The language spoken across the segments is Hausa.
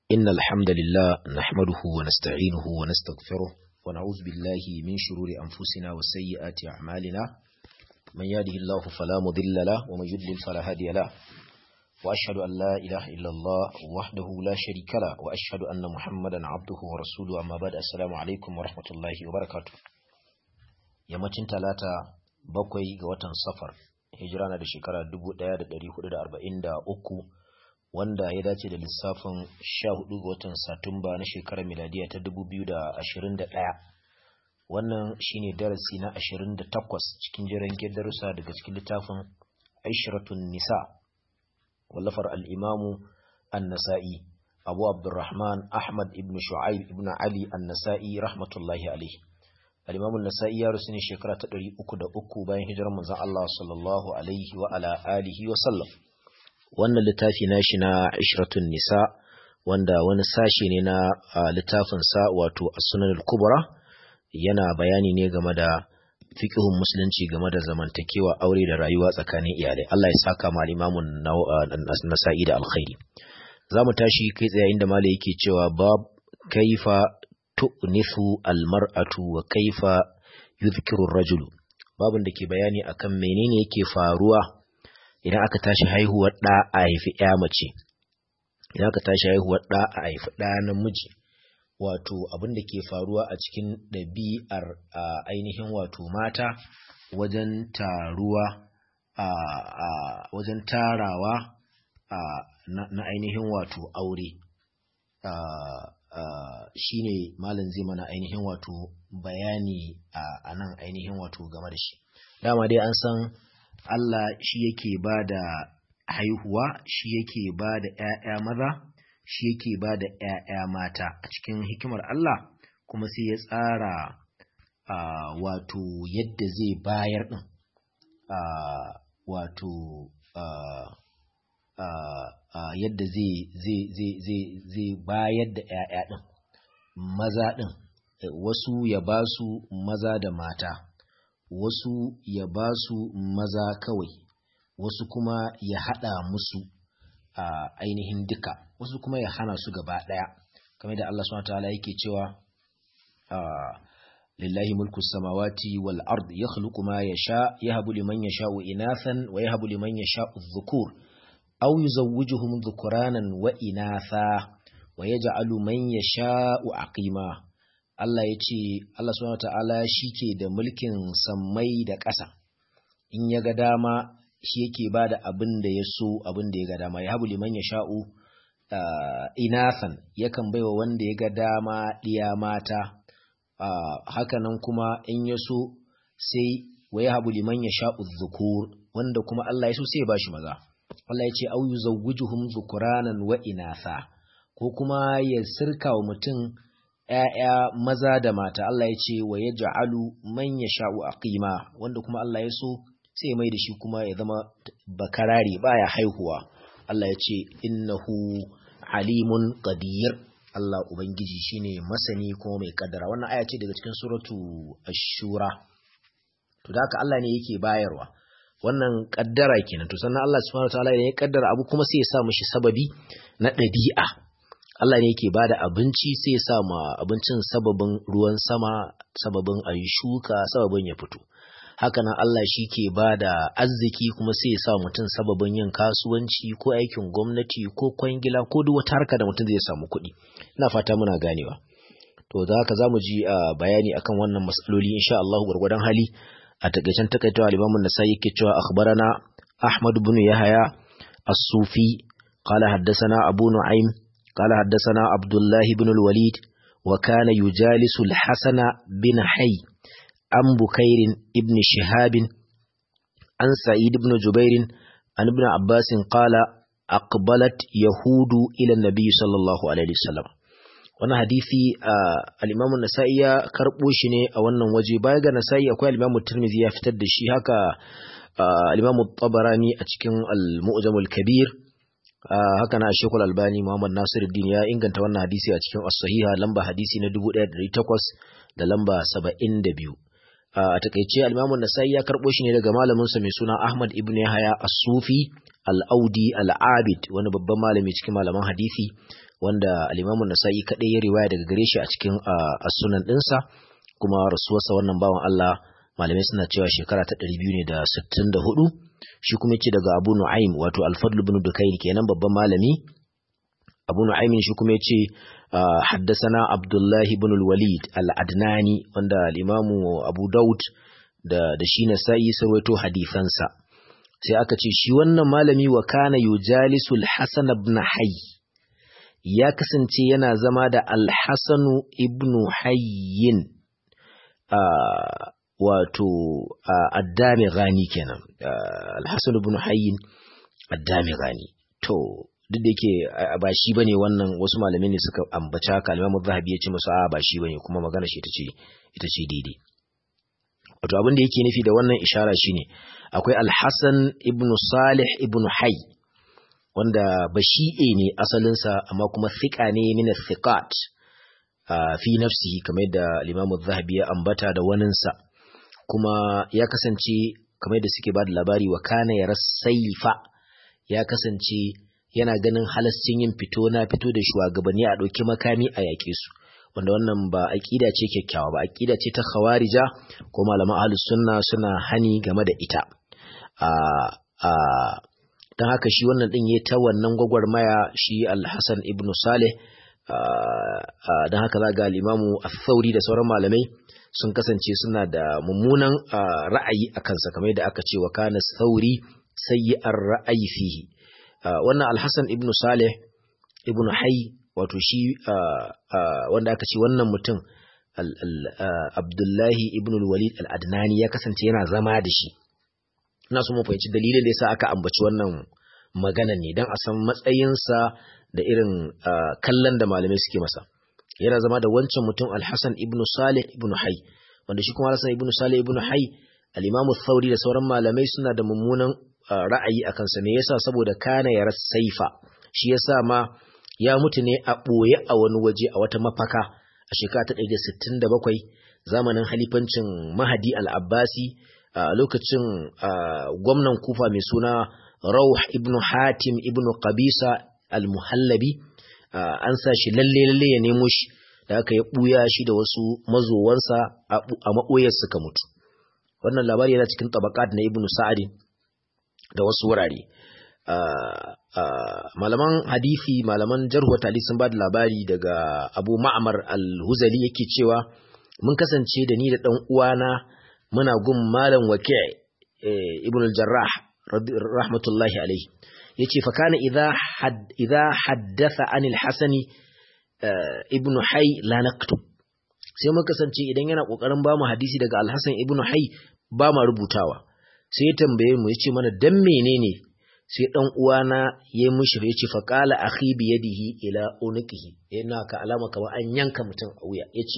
إن الحمد لله نحمده ونستعينه ونستغفره ونعوذ بالله من شرور أنفسنا وسيئات أعمالنا من يهده الله فلا مضل له ومن يضلل فلا هادي له وأشهد أن لا إله إلا الله وحده لا شريك له وأشهد أن محمدا عبده ورسوله أما بعد السلام عليكم ورحمة الله وبركاته yammacin talata bakwai ga watan safar hijira na da shekara 1443 wanda ya dace da lissafin 14 ga watan satumba na shekarar miladiya ta 2021 wannan shine darasi na 28 cikin jiran darussa daga cikin littafin aishiratun nisa wallafar al'imamu an-nasa'i abu abdurrahman ahmad ibn shu'aib ibn ali an-nasa'i rahmatullahi alaihi al-imamu an-nasa'i ya rusu ne shekara ta 303 bayan hijirar manzon Allah sallallahu alaihi wa ala alihi wa sallam wannan littafi nashi na ishratun nisa wanda wani sashe ne na littafin sa wato as-sunan al-kubra yana bayani ne game da fiqhun musulunci game da zamantakewa aure da rayuwa tsakanin iyalai Allah ya saka ma al-imamun nasa'i da alkhairi zamu tashi kai tsaye inda malai yake cewa bab kaifa tu'nifu al-mar'atu wa kaifa yuzkiru ar-rajulu babun da ke bayani akan menene yake faruwa idan aka tashi haihuwar ɗa a haifi ‘ya mace, idan aka tashi haihuwar ɗa a haifi ɗa namiji, wato abin da ke faruwa a cikin ɗabi'ar ainihin wato mata wajen taruwa a wajen tarawa na ainihin wato aure. shi ne malin zai mana ainihin wato bayani a nan ainihin wato game da shi. Dama dai an san Allah shi yake ba da haihuwa, shi yake ba da ‘ya'ya maza, shi yake ba da ‘ya'ya mata a cikin hikimar Allah kuma sai ya tsara uh, wato yadda zai bayar ɗin, uh, wato uh, yadda zai bayar da ‘ya'ya ɗin, maza ɗin, wasu ya ba su maza da mata. wasu ya ba su maza kawai wasu kuma ya haɗa musu a ainihin duka wasu kuma ya hana su gaba ɗaya kamar da Allah subhanahu ta'ala yake cewa lillahi mulku samawati wal ard yakhluqu ma yasha yahabu liman yasha'u inathan wa yahabu liman yasha'u dhukur aw yuzawwijuhum dhukuranan wa inatha wa yaj'alu man yasha'u aqima Allah ya ce Allah subhanahu ta'ala shi ke da mulkin sammai da ƙasa in ya ga dama shi yake ba da abin da ya so abin da ya ga dama ya habu liman ya sha'u uh, inathan yakan baiwa wanda ya ga dama ɗiya mata uh, hakanan kuma in ya so sai wa ya habu liman ya sha'u zukur wanda kuma Allah ya so sai ya ba shi maza Allah ya ce au yuzawwijuhum zukuranan wa inatha ko kuma ya sirka wa mutum ‘ya'ya maza da mata Allah ya ce wa ya ja'alu man ya sha'u a ƙima wanda kuma Allah ya so sai mai da shi kuma ya zama bakarari baya haihuwa Allah ya ce innahu alimun qadir Allah Ubangiji shine masani kuma mai kaddara wannan aya ce daga cikin suratu ashura to da haka Allah ne yake bayarwa wannan kaddara kenan to sannan Allah subhanahu wataala ne ya kaddara abu kuma sai ya sa mishi sababi na ɗabi'a Allah ne yake bada abinci sai ya sa ma abincin sababin ruwan sama, sababin a yi shuka, sababin ya fito. Hakanan Allah shi ke bada arziki kuma sai ya sa mutum sababin yin kasuwanci ko aikin gwamnati ko kwangila ko duk wata harka da mutum zai samu kuɗi. Ina fata muna ganewa. To da haka za mu ji bayani akan wannan matsaloli insha Allah gwargwadon hali a takaicen takaitawa limamin nasa yake cewa akhbarana Ahmad bin Yahaya as-Sufi qala haddathana Abu Nu'aym قال حدثنا عبد الله بن الوليد وكان يجالس الحسن بن حي عن بكير ابن شهاب عن سعيد بن جبير عن ابن عباس قال أقبلت يهود إلى النبي صلى الله عليه وسلم wannan hadisi al-Imam an-Nasa'i ya karbo shi ne a wannan waje baya ga Nasa'i akwai al-Imam Tirmidhi ya fitar da shi haka al-Imam Tabarani a cikin al-Mu'jam al-Kabir haka na Sheikhul Albani Muhammad Nasiruddin ya inganta wannan hadisi a cikin As-Sahiha lamba hadisi na 1800 da lamba 72 a takeice al-Imam an-Nasa'i ya karbo shi ne daga malamin sa mai suna Ahmad ibn Yahya As-Sufi al-Audi al-Abid wani babban malami cikin malaman hadisi wanda al-Imam nasai kadai ya riwaya daga gare shi a cikin as-sunan dinsa kuma rasuwarsa wannan bawan Allah malamai suna cewa shekara ta 264 shi kuma yace daga Abu Nu'aym wato Al-Fadl ibn Dukayn kenan babban malami Abu Nu'aym shi kuma yace haddathana Abdullah ibn al-Walid al-Adnani wanda al-Imam Abu Daud da da shi Nasa'i sarwato hadisansa sai aka ce shi wannan malami wa kana yujalisul Hasan ibn Hayy ya kasance yana zama da Al-Hasan ibn Hayyin wato addami gani kenan alhassan ibn hayyin addami gani to duk da yake ba shi bane wannan wasu malamai ne suka ambaci haka al-Imam Zahabi ya ce musu a ba shi bane kuma magana shi ita ce ita ce daidai wato abin da yake nufi da wannan ishara shine akwai al-Hasan ibn Salih ibn Hayy wanda bashi'e ne asalinsa amma kuma thiqa ne min thiqat fi nafsihi kamar yadda al-Imam Zahabi ya ambata da waninsa kuma ya kasance kamar da suke ba da labari wa kana ya saifa ya kasance yana ganin halascin yin fito na fito da shugabanni a ɗauki makami a yaƙe su wanda wannan ba aƙida ce kyakkyawa ba aƙida ce ta khawarija ko malaman ahlus sunna suna hani game da ita a a dan haka shi wannan din yayi ta wannan gwagwarmaya shi al-Hasan ibn Saleh dan haka za ga al-Imamu Ath-Thauri da sauran malamai sun kasance suna da mummunan ra'ayi a kansa kamar yadda aka ce wa kana sauri sayyi'ar ra'ayi fihi wannan alhassan ibnu saleh ibnu hay wato shi wanda aka ce wannan mutum abdullahi ibnu walid al-adnani ya kasance yana zama da shi ina so mu fahimci dalilin da yasa aka ambaci wannan magana ne dan a san matsayinsa da irin kallon da malamai suke masa yana zama da wancan mutum Al-Hassan ibn Salih ibn Hay wanda shi kuma Al-Hassan ibn Salih ibn Hay al-Imam Thauri da sauran malamai suna da mummunan ra'ayi akan sa me yasa saboda kana ya saifa shi yasa ma ya mutu ne a boye a wani waje a wata mafaka a shekara ta 167 zamanin halifancin Mahdi al-Abbasi a lokacin gwamnan Kufa mai suna Rawh ibn Hatim ibn Qabisa al-Muhallabi an sa shi lalle lalle ya nemo shi da aka ya buya shi da wasu mazowansa a maɓoyar suka mutu wannan labari yana cikin tabaqat na ibnu sa'ad da wasu wurare malaman hadisi malaman jarh wa ta'dil sun ba da labari daga Abu Ma'mar al-Huzali yake cewa mun kasance da ni da dan uwana muna gun malam Waki' ibn al-Jarrah rahmatullahi alaihi yace fa kana idza had idza haddatha anil hasani ibnu hay la naktub sai muka kasance idan yana kokarin ba mu hadisi daga al-hasan ibnu hay ba ma rubutawa sai ya tambaye mu yace mana dan menene sai dan uwana yayi mushi yace fa qala akhi bi yadihi ila unqihi yana ka alama kamar an yanka mutum a wuya yace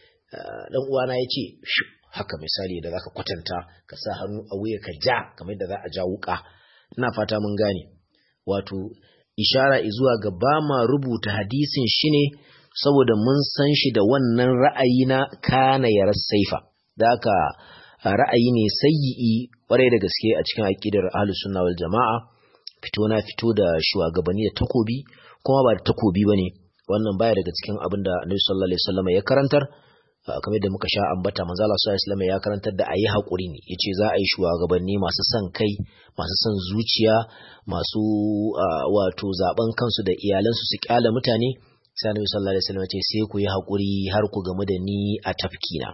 dan uwana yace haka misali da zaka kwatanta ka sa hannu a wuya ka ja kamar da za a ja wuka ina fata mun gane wato ishara zuwa ga ba ma rubuta hadisin shi ne saboda mun san shi da wannan ra'ayi na kana yar saifa da haka ra'ayi ne sayyi'i kwarai da gaske a cikin aqidar ahlus sunna wal jama'a fito na fito da shugabanni da takobi kuma ba da takobi bane wannan baya daga cikin abin da Annabi sallallahu alaihi wasallam ya karantar kamar da muka sha ambata manzo Allah sallallahu alaihi wasallam ya karantar da ayi hakuri ne yace za a yi shugabanni masu son kai masu son zuciya masu wato zaben kansu da iyalansu su kyala mutane sai Annabi sallallahu alaihi wasallam ya ce sai ku yi hakuri har ku gamu da ni a tafkina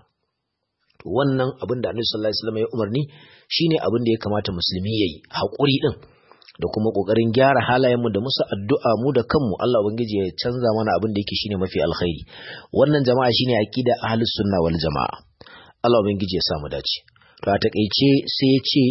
wannan abin da Annabi sallallahu alaihi wasallam ya umarni shine abin da ya kamata musulmi yayi hakuri din da kuma kokarin gyara halayenmu da musu addu'a mu da kanmu Allah ubangiji ya canza mana abin da yake shine mafi alkhairi wannan jama'a shine aqida ahlus sunna wal jama'a Allah ubangiji ya sa mu dace to a takeice sai ya ce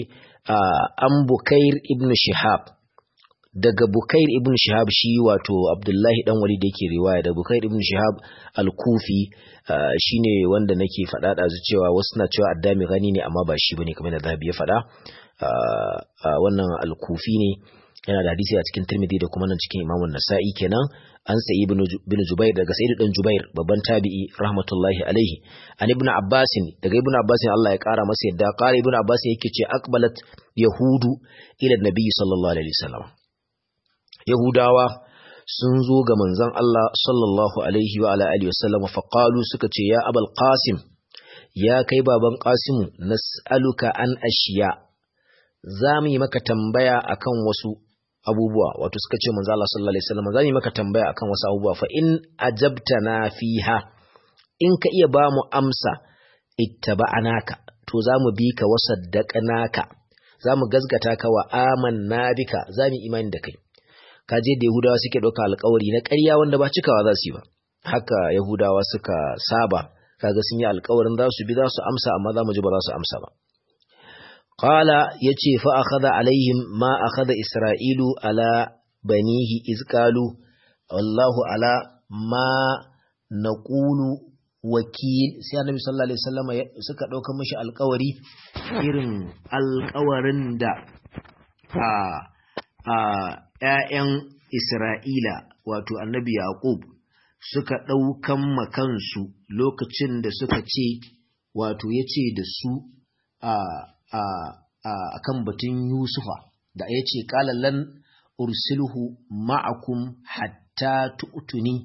an bukair ibn shihab daga bukair ibn shihab shi wato abdullahi dan wali da yake riwaya da bukair ibn shihab al-kufi shine wanda nake faɗa da cewa wasu na cewa addami gani ne amma ba shi bane kamar da zabi ya faɗa wannan al-kufi ne yana da hadisi a cikin Tirmidhi da kuma nan cikin Imam Nasa'i kenan an sayi ibn bin Jubair daga Sa'id dan Jubair babban tabi'i rahmatullahi alaihi an ibn Abbas daga ibn Abbas Allah ya kara masa yadda qala ibn Abbas yake ce aqbalat yahudu ila nabi sallallahu alaihi wasallam yahudawa sun zo ga manzon Allah sallallahu alaihi wa ala alihi wasallam fa qalu suka ce ya abul qasim ya kai baban qasimu nas'aluka an ashiya za mu yi maka tambaya akan wasu abubuwa wato suka ce manzo Allah sallallahu alaihi wasallam za mu yi maka tambaya akan wasu abubuwa fa in ajabtana fiha in ka iya ba mu amsa ittaba'anaka to za mu bi ka wasaddaqnaka za mu gazgata ka wa amanna bika za mu imani da kai ka je da Yahudawa suke ɗauka alkawari na ƙarya wanda ba cikawa za su yi ba haka Yahudawa suka saba kaga sun yi alkawarin za su bi za su amsa amma za mu ji ba za su amsa ba qala yace fa akhadha alaihim ma akhadha isra'ilu ala banihi iz qalu wallahu ala ma naqulu wakil sai annabi sallallahu alaihi wasallam suka dauka mishi alkawari irin alkawarin da a a ƴaƴan Isra'ila wato annabi Yaqub suka ɗaukan makansu lokacin da suka ce wato yace da su a a a kan batun Yusufa da yace qala lan ursilhu ma'akum hatta tu'tuni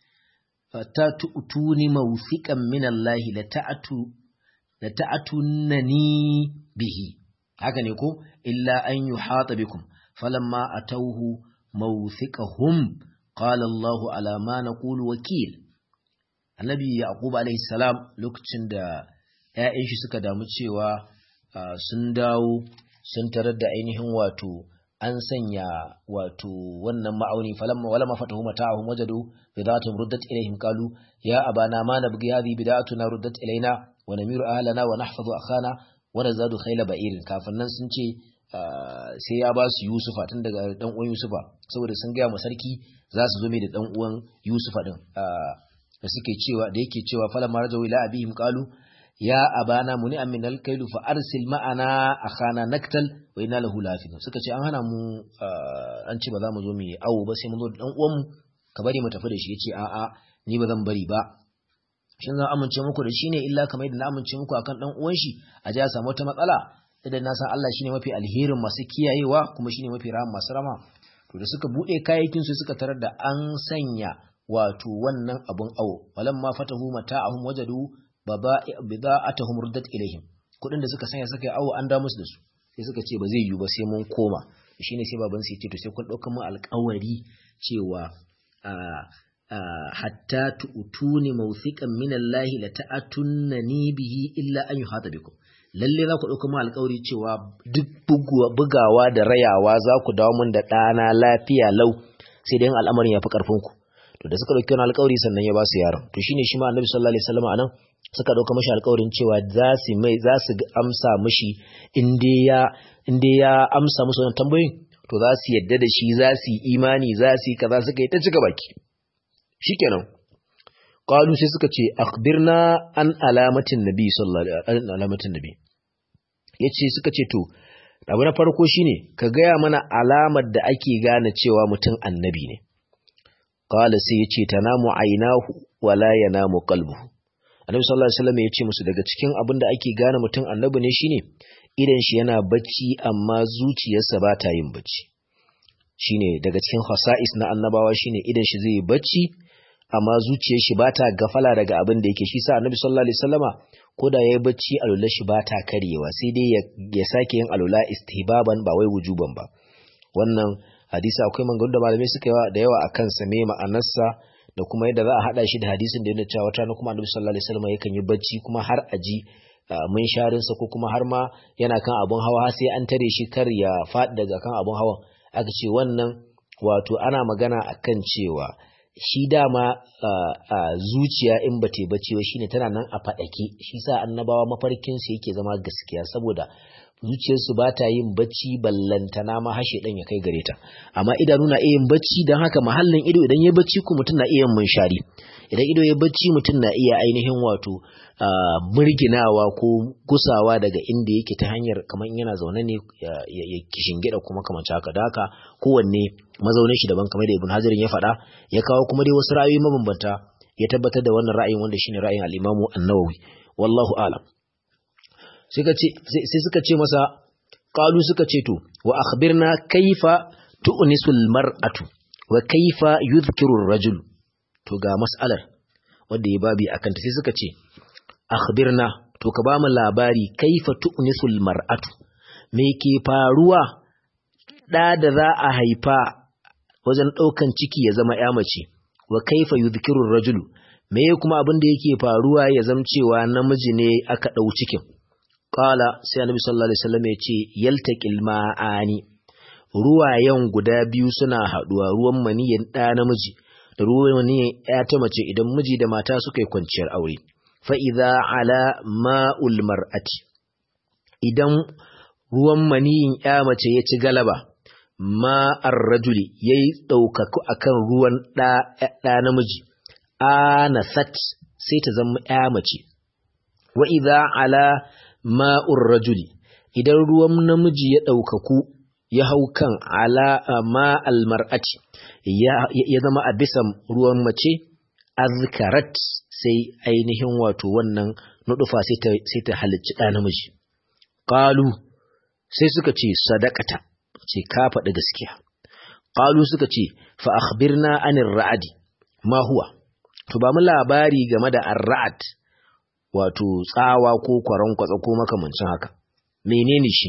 ta tu'tuni mawthiqan min Allah la ta'atu la ta'atunani bihi haka ne ko illa an yuhata bikum falamma atawhu mawthiqahum qala Allah ala ma naqulu wakil annabi yaqub alaihi salam lokacin da ƴaƴan shi suka damu cewa sun dawo sun tarar da ainihin wato an sanya wato wannan ma'auni falamma wala ma fatahu mata'ahum wajadu bidatun ruddat ilaihim qalu ya abana ma nabghi hadhihi bidatuna ruddat ilaina wa namiru ahlana wa nahfazu akhana wa nazadu khayla ba'irin kafin nan sun ce sai ya ba su Yusufa tun daga dan uwan Yusufa saboda sun gaya ma sarki za su zo mai da dan uwan Yusufa din da suke cewa da yake cewa falamma rajau ila abihim qalu ya abana muni amin alkailu fa arsil ma'ana akhana naktal wa inna lahu lafidun suka ce an hana mu an ce ba za mu zo mu awo ba sai mun zo da dan uwan mu ka bari mu tafi da shi yace a'a ni ba zan bari ba shin zan amince muku da shi ne illa kamar yadda na amince muku akan dan uwan shi a ji a samu wata matsala idan na san Allah shine mafi alherin masu kiyayewa kuma shine mafi rahama masu rama to da suka bude kayayyakin su suka tarar da an sanya wato wannan abun awo walamma fatahu mata'ahum wajadu bida'atuhum ruddat ilaihim kudin da suka sanya suka yi awo an da musu da su sai suka ce ba zai yiwu ba sai mun koma shine sai baban sai ce to sai kun dauka mu alƙawari cewa hatta tu'tuni mawthiqan min Allah la ta'atunnani bihi illa an yuhata bikum lalle za ku dauka mu alƙawari cewa duk bugawa da rayawa za ku dawo mun da ɗana lafiya lau sai dai al'amarin ya fi ƙarfin ku to da suka dauki wani alƙawari sannan ya ba su yaron to shine shi ma annabi sallallahu alaihi wasallam anan suka dauka mashi alƙawarin cewa za su mai za su amsa mashi in dai ya in dai ya amsa musu wannan tambayoyin to za su yadda da shi za su yi imani za su yi kaza suka yi ta cika baki shikenan qalu sai suka ce akhbirna an alamatin nabi sallallahu alaihi alamatin nabi yace suka ce to abu na farko shine ka gaya mana alamar da ake gane cewa mutum annabi ne qala sai yace tanamu aynahu wala yanamu qalbuhu annabi sallallahu alaihi wasallam yace musu daga cikin abin da ake gane mutum annabi ne shine idan shi yana bacci amma zuciyarsa ba ta yin bacci shine daga cikin khasa'is na annabawa shine idan shi zai bacci amma zuciyar shi ba ta gafala daga abin da yake shi sa annabi sallallahu alaihi wasallama ko da yayi bacci alula shi ba ta karyewa sai dai ya sake yin alula istihbaban ba wai wujuban ba wannan hadisi akwai mangaru da malamai suka yi da yawa akan sa me ma'anarsa da kuma yadda za a hada shi da hadisin da yana cewa wata na kuma annabi sallallahu alaihi wasallam yakan yi bacci kuma har aji mun sharin sa ko kuma har ma yana kan abun hawa sai an tare shi kar ya faɗi daga kan abun hawan aka ce wannan wato ana magana akan cewa shi dama zuciya in ba bacci ba shine tana nan a faɗake shi sa annabawa mafarkin su yake zama gaskiya saboda zuciyarsu ba ta yin bacci ballantana ma hashe ɗan ya kai gare ta amma idanu na iya yin bacci don haka mahallin ido idan ya bacci ko mutum na iya yin munshari idan ido ya bacci mutum na iya ainihin wato murginawa ko gusawa daga inda yake ta hanyar kamar yana zaune ne ya kishingida kuma kamar haka da haka kowanne mazaunin shi daban kamar da ibn hajarin ya faɗa ya kawo kuma dai wasu ra'ayoyi mabambanta ya tabbatar da wannan ra'ayin wanda shine ra'ayin al-imamu an-nawawi wallahu a'lam sai suka ce masa qalu suka ce to wa akhbirna kaifa tu'nisul mar'atu wa kaifa yuzkiru ar-rajul to ga mas'alar wanda ya babi akan ta sai suka ce akhbirna to ka bamu labari kaifa tu'nisul mar'atu me ke faruwa da da za a haifa wajen daukan ciki ya zama ya mace wa kaifa yuzkiru ar-rajul me kuma abin da yake faruwa ya zamcewa namiji ne aka dau cikin Ƙala sai annabi sallallahu alaihi wasallam ya ce yaltaqil ma'ani ruwayen guda biyu suna haduwa ruwan maniyin ɗa namiji da ruwan maniyin ya ta mace idan miji da mata suka yi kwanciyar aure fa idza ala ma'ul mar'ati idan ruwan maniyin ya mace ya ci galaba ma'ar rajuli yayi ɗaukaku akan ruwan ɗa namiji anasat sai ta zama ya mace wa idza ala ma'ur rajuli idan ruwan namiji ya ɗaukaku ya hau kan ala ma'al mar'ati ya zama a bisa ruwan mace azkarat sai ainihin wato wannan nudufa sai ta halicci ɗa namiji ƙalu sai suka ce sadakata ce ka faɗi gaskiya ƙalu suka ce fa akhbirna anir ra'adi ma huwa to ba mu labari game da ar-ra'ad wato tsawa ko kwaron kwatsa ko makamancin haka menene shi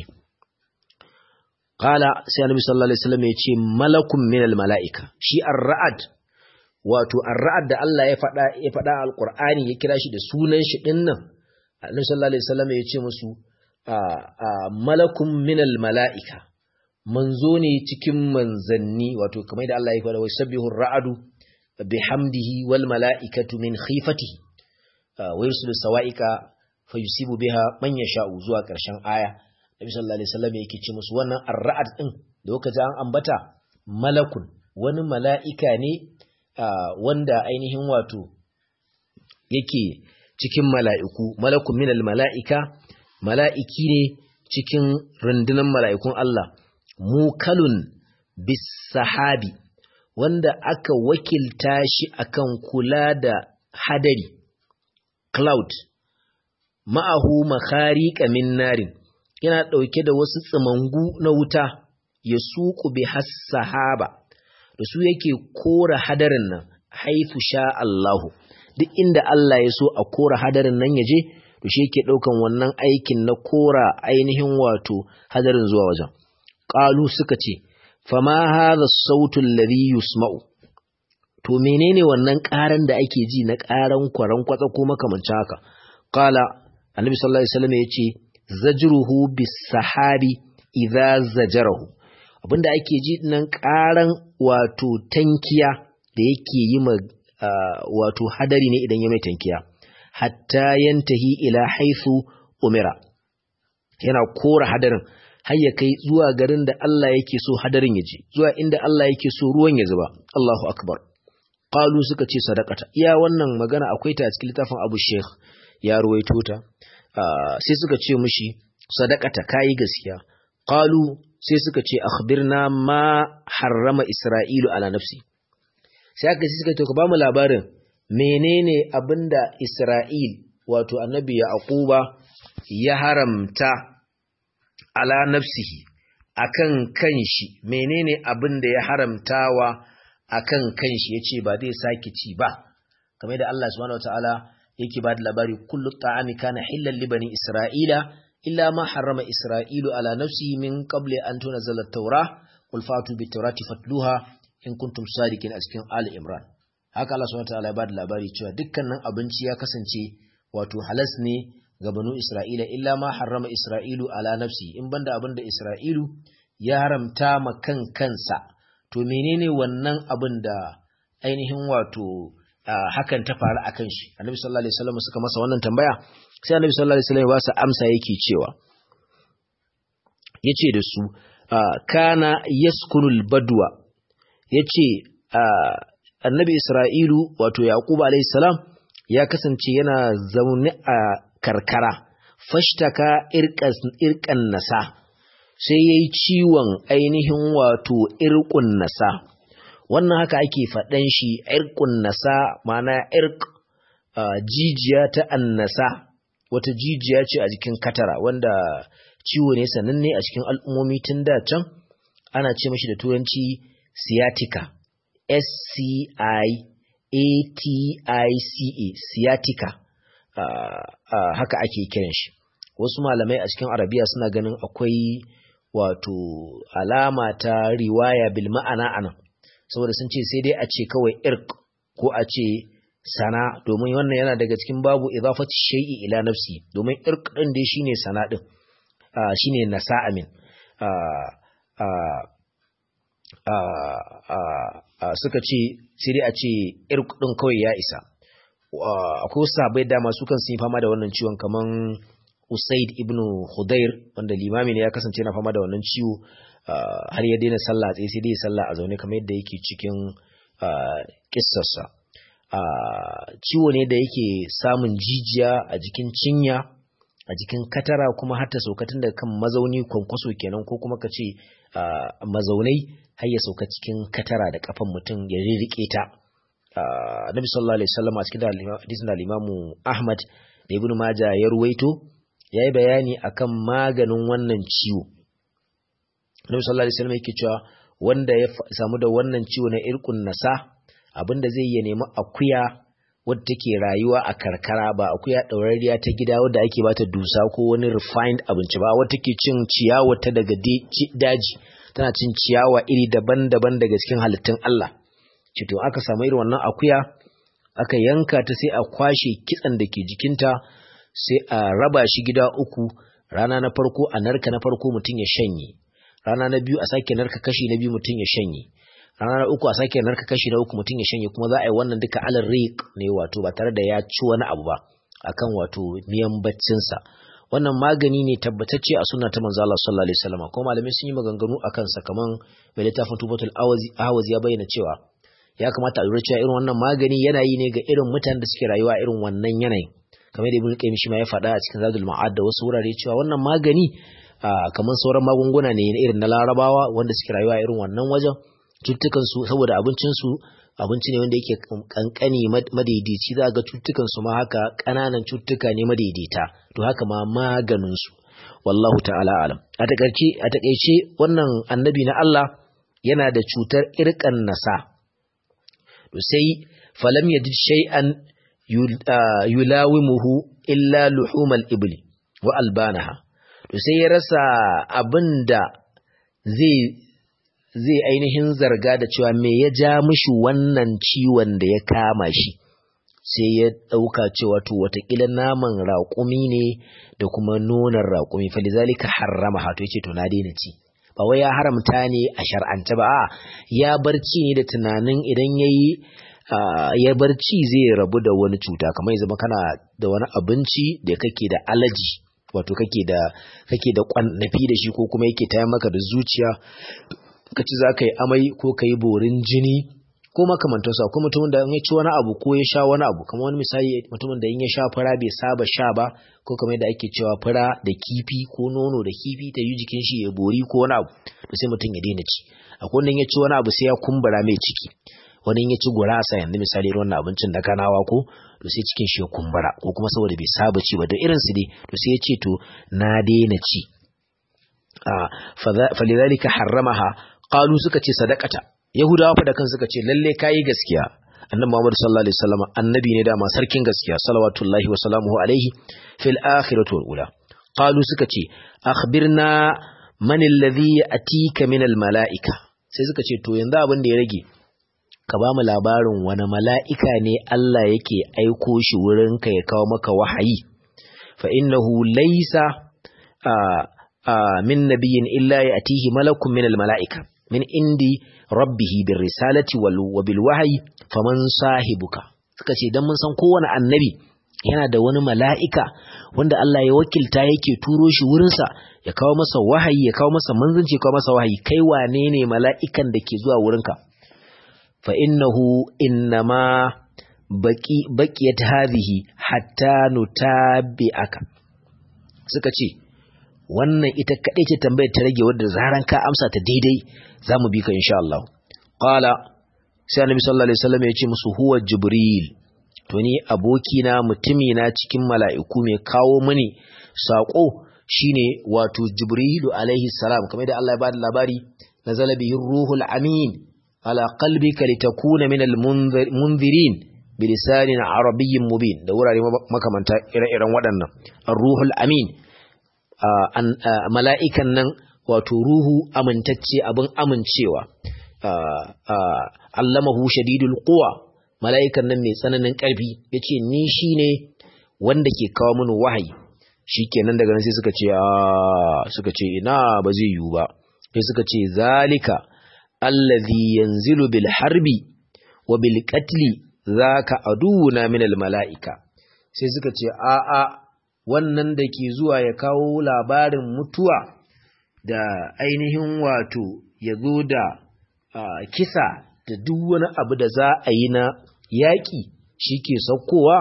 qala sai annabi sallallahu alaihi wasallam ya ce malakun minal malaika shi ar-ra'd wato ar-ra'd da Allah ya faɗa ya faɗa alqur'ani ya kira shi da sunan shi dinnan annabi sallallahu alaihi wasallam ya ce musu malakun minal malaika manzo ne cikin manzanni wato kamar da Allah ya faɗa wa sabbihu ar-ra'du bihamdihi wal malaikatu min khifatihi wa yursilu sawa'ika fa yusibu biha man yasha'u zuwa ƙarshen aya Nabi sallallahu alaihi wasallam yake ce musu wannan ar-ra'd din da kuka ji an ambata malakun wani mala'ika ne wanda ainihin wato yake cikin mala'iku malakun minal mala'ika mala'iki ne cikin rundunar mala'ikun Allah mukalun bis sahabi wanda aka wakilta shi akan kula da hadari cloud ma'ahu makhariqa min narin yana ɗauke da wasu tsimangu na wuta ya suku bi sahaba da su yake kora hadarin nan haifu sha Allahu duk inda Allah ya so a kora hadarin nan ya je to shi yake ɗaukan wannan aikin na kora ainihin wato hadarin zuwa wajen ƙalu suka ce fama hadha sautu alladhi yusma'u to menene wannan ƙaran da ake ji na ƙaran kwaran kwatsa ko makamancin haka qala annabi sallallahu alaihi wasallam yace zajruhu bis sahabi idza zajarahu abinda ake ji nan ƙaran wato tankiya da yake yi ma wato hadari ne idan ya mai tankiya hatta yantahi ila haifu umira yana kora hadarin har ya kai zuwa garin da Allah yake so hadarin ya je zuwa inda Allah yake so ruwan ya zuba Allahu akbar qalu suka ce sadaqata iya wannan magana akwai ta a cikin littafin Abu Sheikh ya ruwaito ta sai suka ce mishi sadaqata kai gaskiya qalu sai suka ce akhbirna ma harrama Isra'ilu ala nafsi sai aka ce suka ce ka ba mu labarin menene abinda Isra'il wato annabi Yaquba ya haramta ala nafsihi akan kanshi menene abin da ya haramtawa akan kanshi yace ba zai saki ci ba kamar da Allah subhanahu wataala yake ba da labari kullu ta'ami kana hillal li bani isra'ila illa ma harrama isra'ilu ala nafsihi min qabli an tunzala at-taura qul fatu bit-taurati fatluha in kuntum sadiqin a cikin ali imran haka Allah subhanahu wataala ya ba da labari cewa dukkanin abinci ya kasance wato halas ne ga banu Isra'ila illa ma harrama Isra'ilu ala nafsi in banda abin da Isra'ilu ya haramta ma kan kansa to menene wannan abin da ainihin wato hakan ta faru akan shi Annabi sallallahu alaihi wasallam suka masa wannan tambaya sai Annabi sallallahu alaihi wasallam ya ba su amsa yake cewa yace da su kana yaskunul badwa yace annabi Isra'ilu wato Yaqub alayhi salam ya kasance yana zaune a karkara fashtaka irkan nasa sai yayi ciwon ainihin wato irqun nasa wannan haka ake faɗan shi irqun nasa ma'ana irq jijiya ta annasa wata jijiya ce a jikin katara wanda ciwo ne sananne a cikin al'ummomi tun da can ana ce mashi da turanci sciatica S-C-I-A-T-I-C-A sciatica haka ake kiran shi wasu malamai a cikin arabiya suna ganin akwai wato alama ta riwaya bil ma'ana anan saboda sun ce sai dai a ce kawai irk ko a ce sana domin wannan yana daga cikin babu idafati shay'i ila nafsi domin irk din dai shine sana din shine nasa amin suka ce sai dai a ce irk din kawai ya isa akwai wasu sahabbai dama su kan sun yi fama da wannan ciwon kaman Usaid ibn Khudair wanda limami ne ya kasance yana fama da wannan ciwo har ya daina sallah tsaye sai dai sallah a zaune kamar yadda yake cikin kissarsa ciwo ne da yake samun jijiya a jikin cinya a jikin katara kuma har ta sauka tun daga kan mazauni kwankwaso kenan ko kuma ka ce mazaunai har ya sauka cikin katara da kafan mutum ya rirriƙe ta Nabi sallallahu alaihi wasallam a cikin hadisin al-Imam Ahmad da Ibn Majah ya ruwaito yayi bayani akan maganin wannan ciwo Nabi sallallahu alaihi wasallam yake cewa wanda ya samu da wannan ciwo na irkun nasa abinda zai yi nemi akuya wadda take rayuwa a karkara ba akuya ɗaurariya ta gida wadda ake bata dusa ko wani refined abinci ba wadda take cin ciyawa ta daga daji tana cin ciyawa iri daban-daban daga cikin halittun Allah cito aka samu irin wannan akuya aka yanka ta sai a kwashe kitsan da ke jikinta sai a raba shi gida uku rana na farko a narka na farko mutum ya shanye rana na biyu a sake narka kashi na biyu mutum ya shanye rana na uku a sake narka kashi na uku mutum ya shanye kuma za a yi wannan duka alal riq ne wato ba tare da ya ci wani abu ba akan wato miyan baccinsa wannan magani ne tabbatacce a sunna ta manzo Allah sallallahu alaihi wasallam kuma malamai sun yi maganganu akan sa kaman mai littafin tubatul awazi ya bayyana cewa ya kamata a lura cewa irin wannan magani yana yi ne ga irin mutanen da suke rayuwa irin wannan yanayin kamar da ibn qayyim shi ma ya faɗa a cikin zadul ma'ad da wasu wurare cewa wannan magani kamar sauran magunguna ne irin na larabawa wanda suke rayuwa irin wannan wajen cututtukansu saboda abincinsu abinci ne wanda yake kankani madaidaici za ga cututtukansu ma haka ƙananan cututtuka ne madaidaita to haka ma maganinsu wallahu ta'ala alam a takaice a takaice wannan annabi na Allah yana da cutar irkan nasa to sai falam yajid shay'an yulawimuhu illa luhumal ibli wa albanaha to sai ya rasa abinda zai zai ainihin zarga da cewa me ya ja mishi wannan ciwon da ya kama shi sai ya ɗauka cewa to watakila naman raƙumi ne da kuma nonon raƙumi falizalika harrama hato yace to na daina ci ba wai ya haramta ne a shar'ance ba a ya barci ne da tunanin idan yayi ya barci zai rabu da wani cuta kamar ya zama kana da wani abinci da kake da alaji wato kake da kake da kwannafi da shi ko kuma yake tayar maka da zuciya ka ci za ka yi amai ko ka yi borin jini ko makamantarsa ko mutumin da in ya ci wani abu ko ya sha wani abu kamar wani misali mutumin da in ya sha fura bai saba sha ba ko kamar yadda ake cewa fura da kifi ko nono da kifi ta yi jikin shi ya bori ko wani abu to sai mutum ya daina ci akwai wanda in ya ci wani abu sai ya kumbura mai ciki wani in ya ci gurasa yanzu misali irin wannan abincin da kanawa ko to sai cikin shi ya kumbura ko kuma saboda bai saba ci ba da irin su dai to sai ya ce to na daina ci falidhalika harramaha qalu suka ce sadaqata yahudawa fa da kan suka ce lalle kai gaskiya annabi Muhammad sallallahu alaihi wasallam annabi ne dama sarkin gaskiya salawatullahi wa salamuhu alaihi fil akhirati wal ula qalu suka ce akhbirna man alladhi atika min al malaika sai suka ce to yanzu abin da ya rage ka ba mu labarin wani mala'ika ne Allah yake aiko shi wurinka ya kawo maka wahayi fa innahu laysa min nabiyyin illa ya'tihi malakun min al-mala'ika min indi rabbihi bir risalati wal wa bil wahyi faman sahibuka suka ce dan mun san kowane annabi yana da wani mala'ika wanda Allah ya wakilta yake turo shi wurinsa ya kawo masa wahayi ya kawo masa manzanci ya kawo masa wahayi kai wane ne mala'ikan da ke zuwa wurinka fa innahu innama baqi baqiyat hadhihi hatta nutabi'aka suka ce wannan ita kadai ce tambayar ta rage wadda zaran ka amsa ta daidai zamu bi ka insha Allah qala sai annabi sallallahu alaihi wasallam ya ce musu huwa jibril to ni abokina mutumina cikin mala'iku mai kawo mini saƙo shine wato jibrilu alaihi salam kamar da Allah ya bada labari nazala bihi ruhul amin ala qalbika litakuna minal munzirin bilisanin arabiyyin mubin da wurare makamanta ire-iren waɗannan ar-ruhul amin mala'ikan nan wato ruhu amintacce abin amincewa allamahu shadidul quwa mala'ikan nan mai tsananin ƙarfi ya ce ni shi ne wanda ke kawo mini wahayi shi kenan daga nan sai suka ce suka ce ina ba zai yiwu ba sai suka ce zalika allazi yanzilu bil harbi wa bil qatli zaka aduwuna min al mala'ika sai suka ce a a wannan da ke zuwa ya kawo labarin mutuwa da ainihin wato ya zo da kisa da duk wani abu da za a yi na yaƙi shi ke saukowa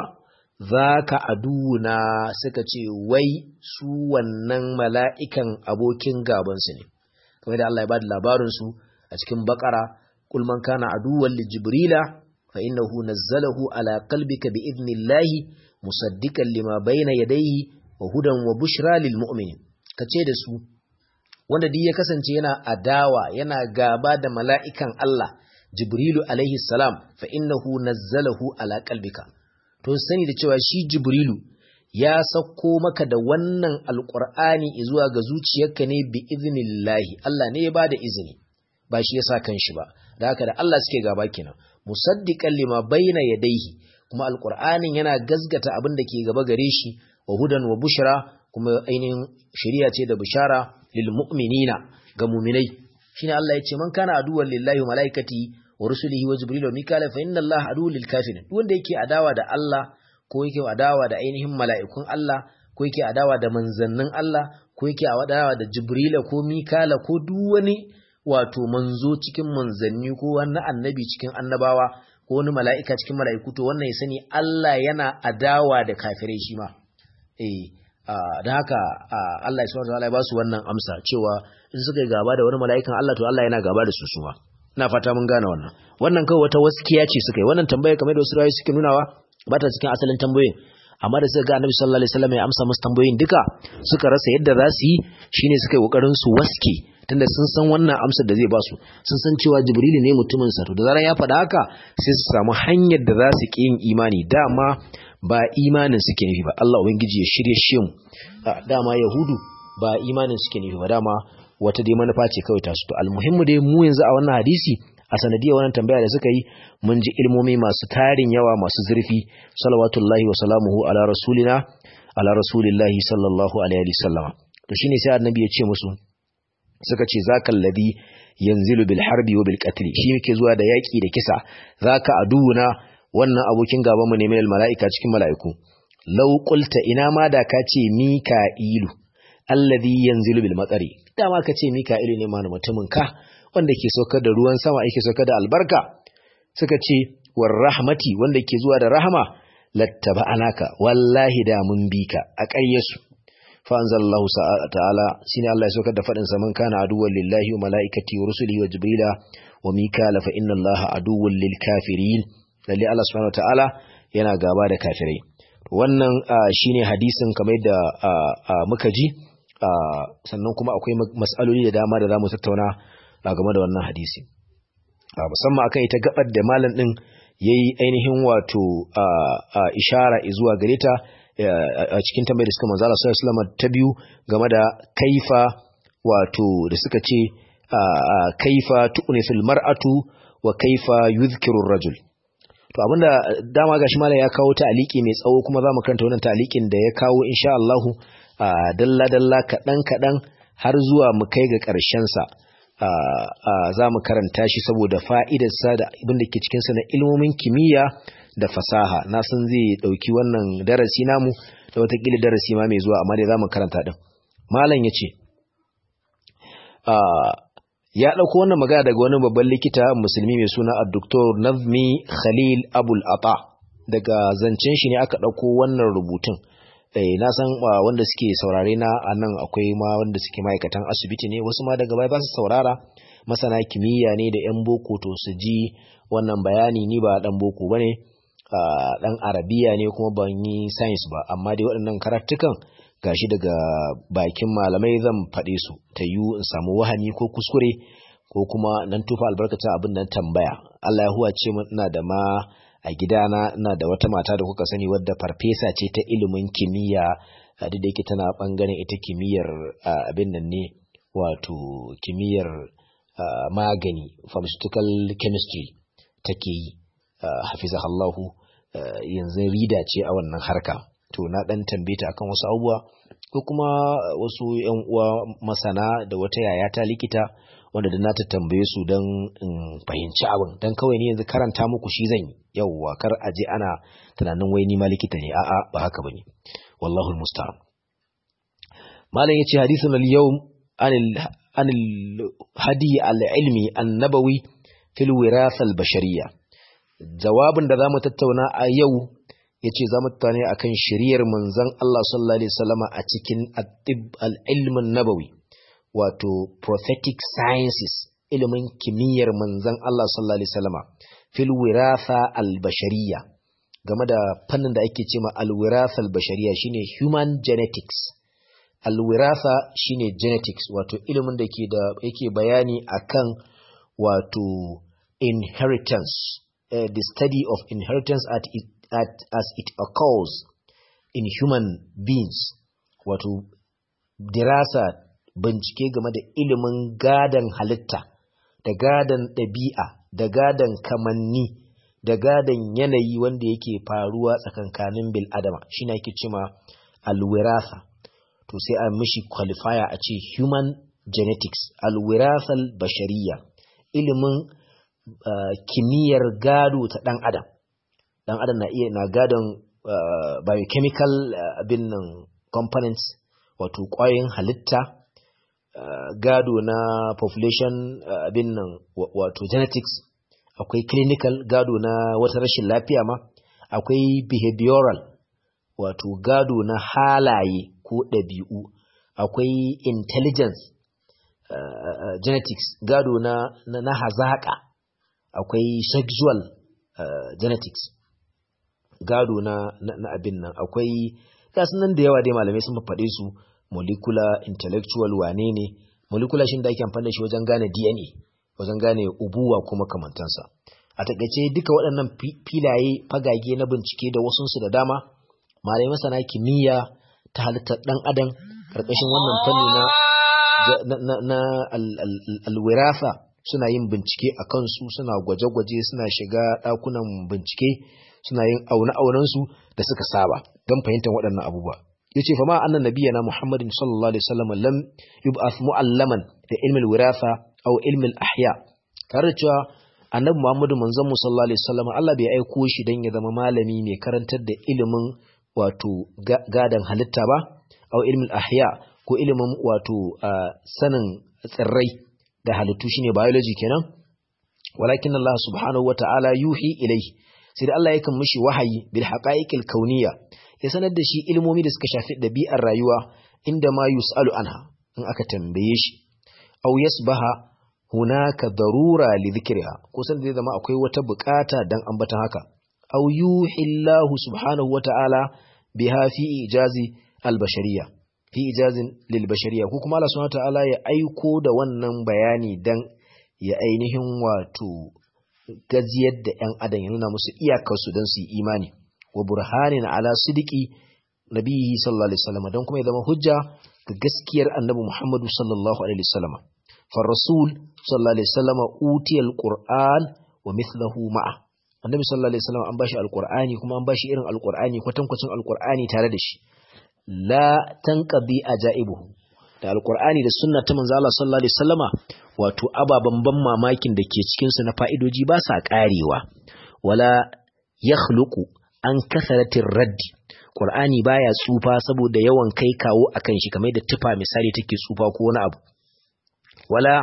za ka aduna suka ce wai su wannan mala'ikan abokin gabansu ne kamar da Allah ya ba da labarinsu a cikin bakara kulman kana aduwan li jibrila fa innahu nazzalahu ala qalbika bi idnillahi musaddiqan lima bayna yadayhi wa hudan wa bushra lil mu'minin kace da su wanda duk ya kasance yana adawa yana gaba da mala'ikan Allah Jibrilu alaihi salam fa innahu nazzalahu ala qalbika to sani da cewa shi Jibrilu ya sauko maka da wannan alqur'ani zuwa ga zuciyarka ne bi iznillahi Allah ne ya bada izini ba shi yasa kanshi ba da haka da Allah suke gaba kenan musaddiqan lima bayna yadayhi kuma alqur'anin yana gazgata abin da ke gaba gare shi wa hudan wa bushra kuma ainihin shari'a ce da bishara lil mu'minina ga mu'minai shine Allah ya ce man kana aduwwan lillahi wa malaikati wa rusulihi wa jibril wa mikala fa inna allaha aduwwul lil kafirin wanda yake adawa da Allah ko yake adawa da ainihin mala'ikun Allah ko yake adawa da manzannin Allah ko yake adawa da jibrila ko mikala ko duk wani wato manzo cikin manzanni ko wani annabi cikin annabawa ko wani mala'ika cikin mala'iku to wannan ya sani Allah yana adawa da kafirai shi ma eh da haka Allah ya subhanahu wa ta'ala ya ba su wannan amsa cewa in suka yi gaba da wani mala'ikan Allah to Allah yana gaba da su suma ina fata mun gane wannan wannan kawai wata waskiya ce suka yi wannan tambaya kamar da wasu rayu suke nunawa ba ta cikin asalin tambayoyin amma da suka ga Annabi sallallahu alaihi wasallam ya amsa musu tambayoyin duka suka rasa yadda za su yi shine suka yi kokarin su waske tunda sun san wannan amsar da zai ba su sun san cewa Jibrilu ne mutumin sa to da zaran ya faɗa haka sai su samu hanyar da za su ki yin imani dama ba imanin suke nufi ba Allah ubangiji ya shirye shi mu dama yahudu ba imanin suke nufi ba dama wata dai manufa ce kawai tasu to almuhimmu dai mu yanzu a wannan hadisi a sanadiyar wannan tambaya da suka yi mun ji ilmomi masu tarin yawa masu zurfi salawatullahi wa salamuhu ala rasulina ala rasulillahi sallallahu alaihi wasallam to shine sai annabi ya ce musu suka ce zakal ladhi yanzilu bil harbi wa bil qatl shi yake zuwa da yaki da kisa zaka aduna wannan abokin gaban mu ne mai malaika cikin malaiku law qulta ina ma da ka ce mika'ilu alladhi yanzilu bil matsari dama ka ce mika'ilu ne mana mutumin ka wanda ke saukar da ruwan sama yake saukar da albarka suka ce war rahmati wanda ke zuwa da rahama lattaba anaka wallahi da mun bi ka a ƙaryasu fa anzalallahu ta'ala shine Allah ya saukar da fadin sa man kana aduwwan lillahi wa malaikati wa rusulihi wa jibrila wa mikala fa inna allaha aduwwan lil kafirin lalle Allah subhanahu wa ta'ala yana gaba da kafirai wannan shine hadisin kamar da muka ji sannan kuma akwai mas'aloli da dama da zamu tattauna game da wannan hadisi musamman akan ita gabar da malam din yayi ainihin wato ishara zuwa gare ta a cikin tambayar da suka manzo Allah sallallahu alaihi wasallam ta biyu game da kaifa wato da suka ce kaifa tu'nisul mar'atu wa kaifa yuzkiru rajul to abinda dama gashi malam ya kawo ta aliki mai tsawo kuma zamu karanta wannan talikin da ya kawo insha Allah dalla dalla kadan kadan har zuwa mu kai ga karshen sa za mu karanta shi saboda fa'idarsa da abin da ke cikin sa na ilmomin kimiyya da fasaha na san zai dauki wannan darasi namu da watakila darasi ma mai zuwa amma dai zamu karanta din malam yace ya dauko wannan magana daga wani babban likita musulmi mai suna Dr. Nazmi Khalil Abul Ata daga zancen shi ne aka dauko wannan rubutun eh na san wanda suke saurare na anan akwai ma wanda suke ma'aikatan asibiti ne wasu ma daga baya ba su saurara masana kimiyya ne da yan boko to su ji wannan bayani ni ba dan boko bane dan arabiya ne kuma ban yi science ba amma dai waɗannan karatukan gashi daga bakin malamai zan faɗe su ta yiwu in samu wahami ko kuskure ko kuma nan tufa albarkacin abin nan tambaya Allah ya huwa ce ina da ma a gidana ina da wata mata da kuka sani wadda farfesa ce ta ilimin kimiyya duk da yake tana bangaren ita kimiyyar abin nan ne wato kimiyyar magani pharmaceutical chemistry take yi hafizahallahu yanzu rida ce a wannan harka to na dan tambaye ta akan wasu abubuwa ko kuma wasu yan uwa masana da wata yaya ta likita wanda da na ta tambaye su don in fahimci abin don kawai ni yanzu karanta muku shi zan yi yauwa kar a je ana tunanin wai ni ma likita ne a'a ba haka bane wallahu almusta'an malam yace hadithun al-yawm anil anil hadi al-ilmi an-nabawi fil wirasa al-bashariyya jawabin da zamu tattauna a yau yace zamu tattauna akan shiriyar manzon Allah sallallahu alaihi wasallama a cikin al-ilm an-nabawi wato prophetic sciences ilimin kimiyyar manzon Allah sallallahu alaihi wasallama fil wirasa al-bashariyya game da fannin da ake cewa al-wirasa al-bashariyya shine human genetics al-wirasa shine genetics wato ilimin da ke da yake bayani akan wato inheritance uh, the study of inheritance at, it, at as it occurs in human beings wato dirasa bincike game da ilimin gadan halitta da gadan ɗabi'a da gadan kamanni da gadan yanayi wanda yake faruwa tsakankanin bil adama shine ake cewa alwirasa to sai a mishi qualifier a ce human genetics alwirasal bashariya ilimin uh, kimiyyar gado ta ɗan adam ɗan adam na iya na gadon uh, biochemical uh, abin nan components wato ƙwayoyin halitta Uh, gado na population uh, abin nan wato genetics akwai clinical gado na wata rashin lafiya ma akwai behavioral wato gado na halaye ko ɗabi'u akwai intelligence uh, genetics gado na, na, na hazaƙa akwai sexual genetics gado na, na, na abin nan akwai gasu nan da yawa dai malamai sun faɗe su molecular intellectual wane ne molecular shi da ake amfani da shi wajen gane DNA wajen gane ubuwa kuma kamantansa a takaice duka waɗannan filaye fagage na bincike da wasunsu da dama malai masana kimiyya ta halittar ɗan adam ƙarƙashin wannan fanni na na, na alwirafa suna yin bincike a kansu suna gwaje-gwaje suna shiga ɗakunan bincike suna yin aune-aunensu da suka saba don fahimtar waɗannan abubuwa yace fa ma annan nabiyana muhammadin sallallahu alaihi wasallam lam yub'ath mu'allaman da ilmi al-wiratha aw ilmi al-ahya tare da cewa annabi muhammadu manzon mu sallallahu alaihi wasallam Allah bai aiko shi dan ya zama malami mai karantar da ilimin wato gadan halitta ba aw ilmi al-ahya ko ilimin wato sanin tsirrai da halittu shine biology kenan walakin Allah subhanahu wata'ala yuhi ilayhi sai da Allah yakan mishi wahayi bil haqa'iqil kauniyya ya sanar da shi ilmomi da suka shafi ɗabi'ar rayuwa inda ma yus'alu anha in aka tambaye shi aw yasbaha hunaka darura li dhikriha ko san da zama akwai wata bukata dan ambatan haka aw yuhillahu subhanahu wata'ala biha fi ijazi al-bashariyya fi ijazin lil bashariyya ko kuma Allah subhanahu wata'ala ya aiko da wannan bayani dan ya ainihin wato gajiyar da 'yan adam ya nuna musu iyakarsu don su yi imani wa burhanin ala sidiki nabihi sallallahu alaihi wasallam don kuma ya zama hujja ga gaskiyar annabi Muhammadu sallallahu alaihi wasallam fa rasul sallallahu alaihi wasallam utiya alquran wa mithluhu ma'a annabi sallallahu alaihi wasallam an bashi alqur'ani kuma an bashi irin alqur'ani kwatankwacin alqur'ani tare da shi la tanqadi ajaibuhu da alqur'ani da sunna ta manzo Allah sallallahu alaihi wasallama wato ababan ban mamakin da ke cikin su na fa'idoji ba sa karewa wala yakhluqu an kasaratin raddi Qur'ani baya tsufa saboda yawan kai kawo akan shi kamar da tufa misali take tsufa ko wani abu wala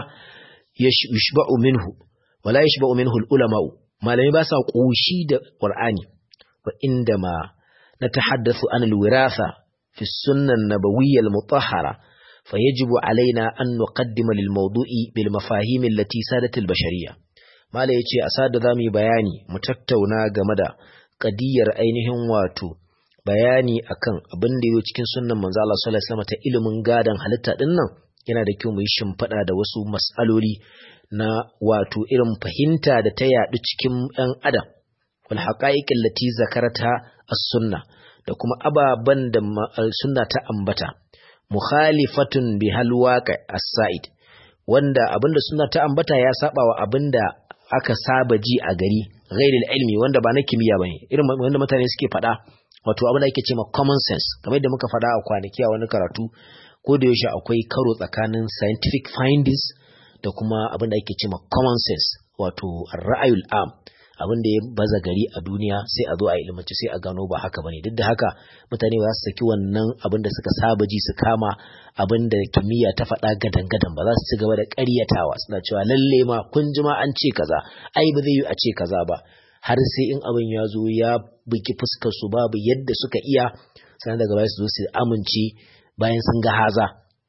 yashba'u minhu wala yashba'u minhu al-ulama'u malami ba sa koshi da Qur'ani wa inda ma natahaddathu an al-wiratha fi sunnah an-nabawiyyah al-mutahhara fayajibu alaina an nuqaddima lil-mawdu'i bil mafahim allati sadat al-bashariyah mala yace a sada zamu yi bayani mu tattauna game da qadiyar ainihin wato bayani akan abin da yake cikin sunnan manzo Allah sallallahu alaihi wasallam ta ilimin gadan halitta din nan yana da kyau mu yi shimfiɗa da wasu mas'aloli na wato irin fahimta da ta yaɗu cikin ɗan adam wal haqa'iqil lati zakarata as-sunna da kuma ababan da sunna ta ambata mukhalifatun bihal waqi as-sa'id wanda abinda sunna ta ambata ya saba wa abinda aka saba ji a gari ghairil ilmi wanda ba na kimiyya bane irin wanda mutane suke faɗa wato abin da ake cewa common sense kamar yadda muka faɗa a kwanaki a wani karatu ko da yaushe akwai karo tsakanin scientific findings da kuma abin da ake cewa common sense wato ra'ayul am abin da ya baza gari a duniya sai a zo a ilmanci sai a gano ba haka bane duk da haka mutane ba su saki wannan abin da suka saba ji su kama abin da kimiyya ta faɗa gadan gadan ba za su ci gaba da ƙaryatawa suna cewa lalle ma kun ji ma an ce kaza ai ba zai yi a ce kaza ba har sai in abin ya zo ya bugi fuskar su babu yadda suka iya sannan daga baya su zo su amince bayan sun ga haza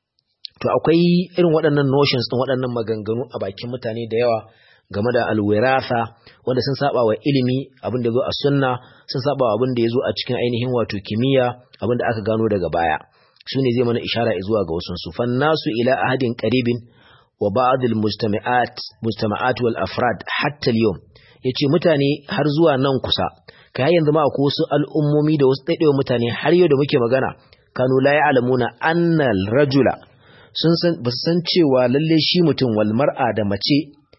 to akwai irin waɗannan notions ɗin waɗannan maganganu a bakin mutane da yawa game da alwiratha wanda sun saba wa ilimi abin da zo a sunna sun saba wa abin da ya zo a cikin ainihin wato kimiyya abin da aka gano daga baya su ne zai mana ishara zuwa ga wasu su fannasu ila ahadin qaribin wa ba'd al-mujtama'at mujtama'at wal afrad hatta al-yawm yace mutane har zuwa nan kusa kai yanzu ma akwai wasu al'ummomi da wasu daidaiwa mutane har yau da muke magana kanu la ya'lamuna anna al-rajula sun san ba san cewa lalle shi mutum wal mar'a da mace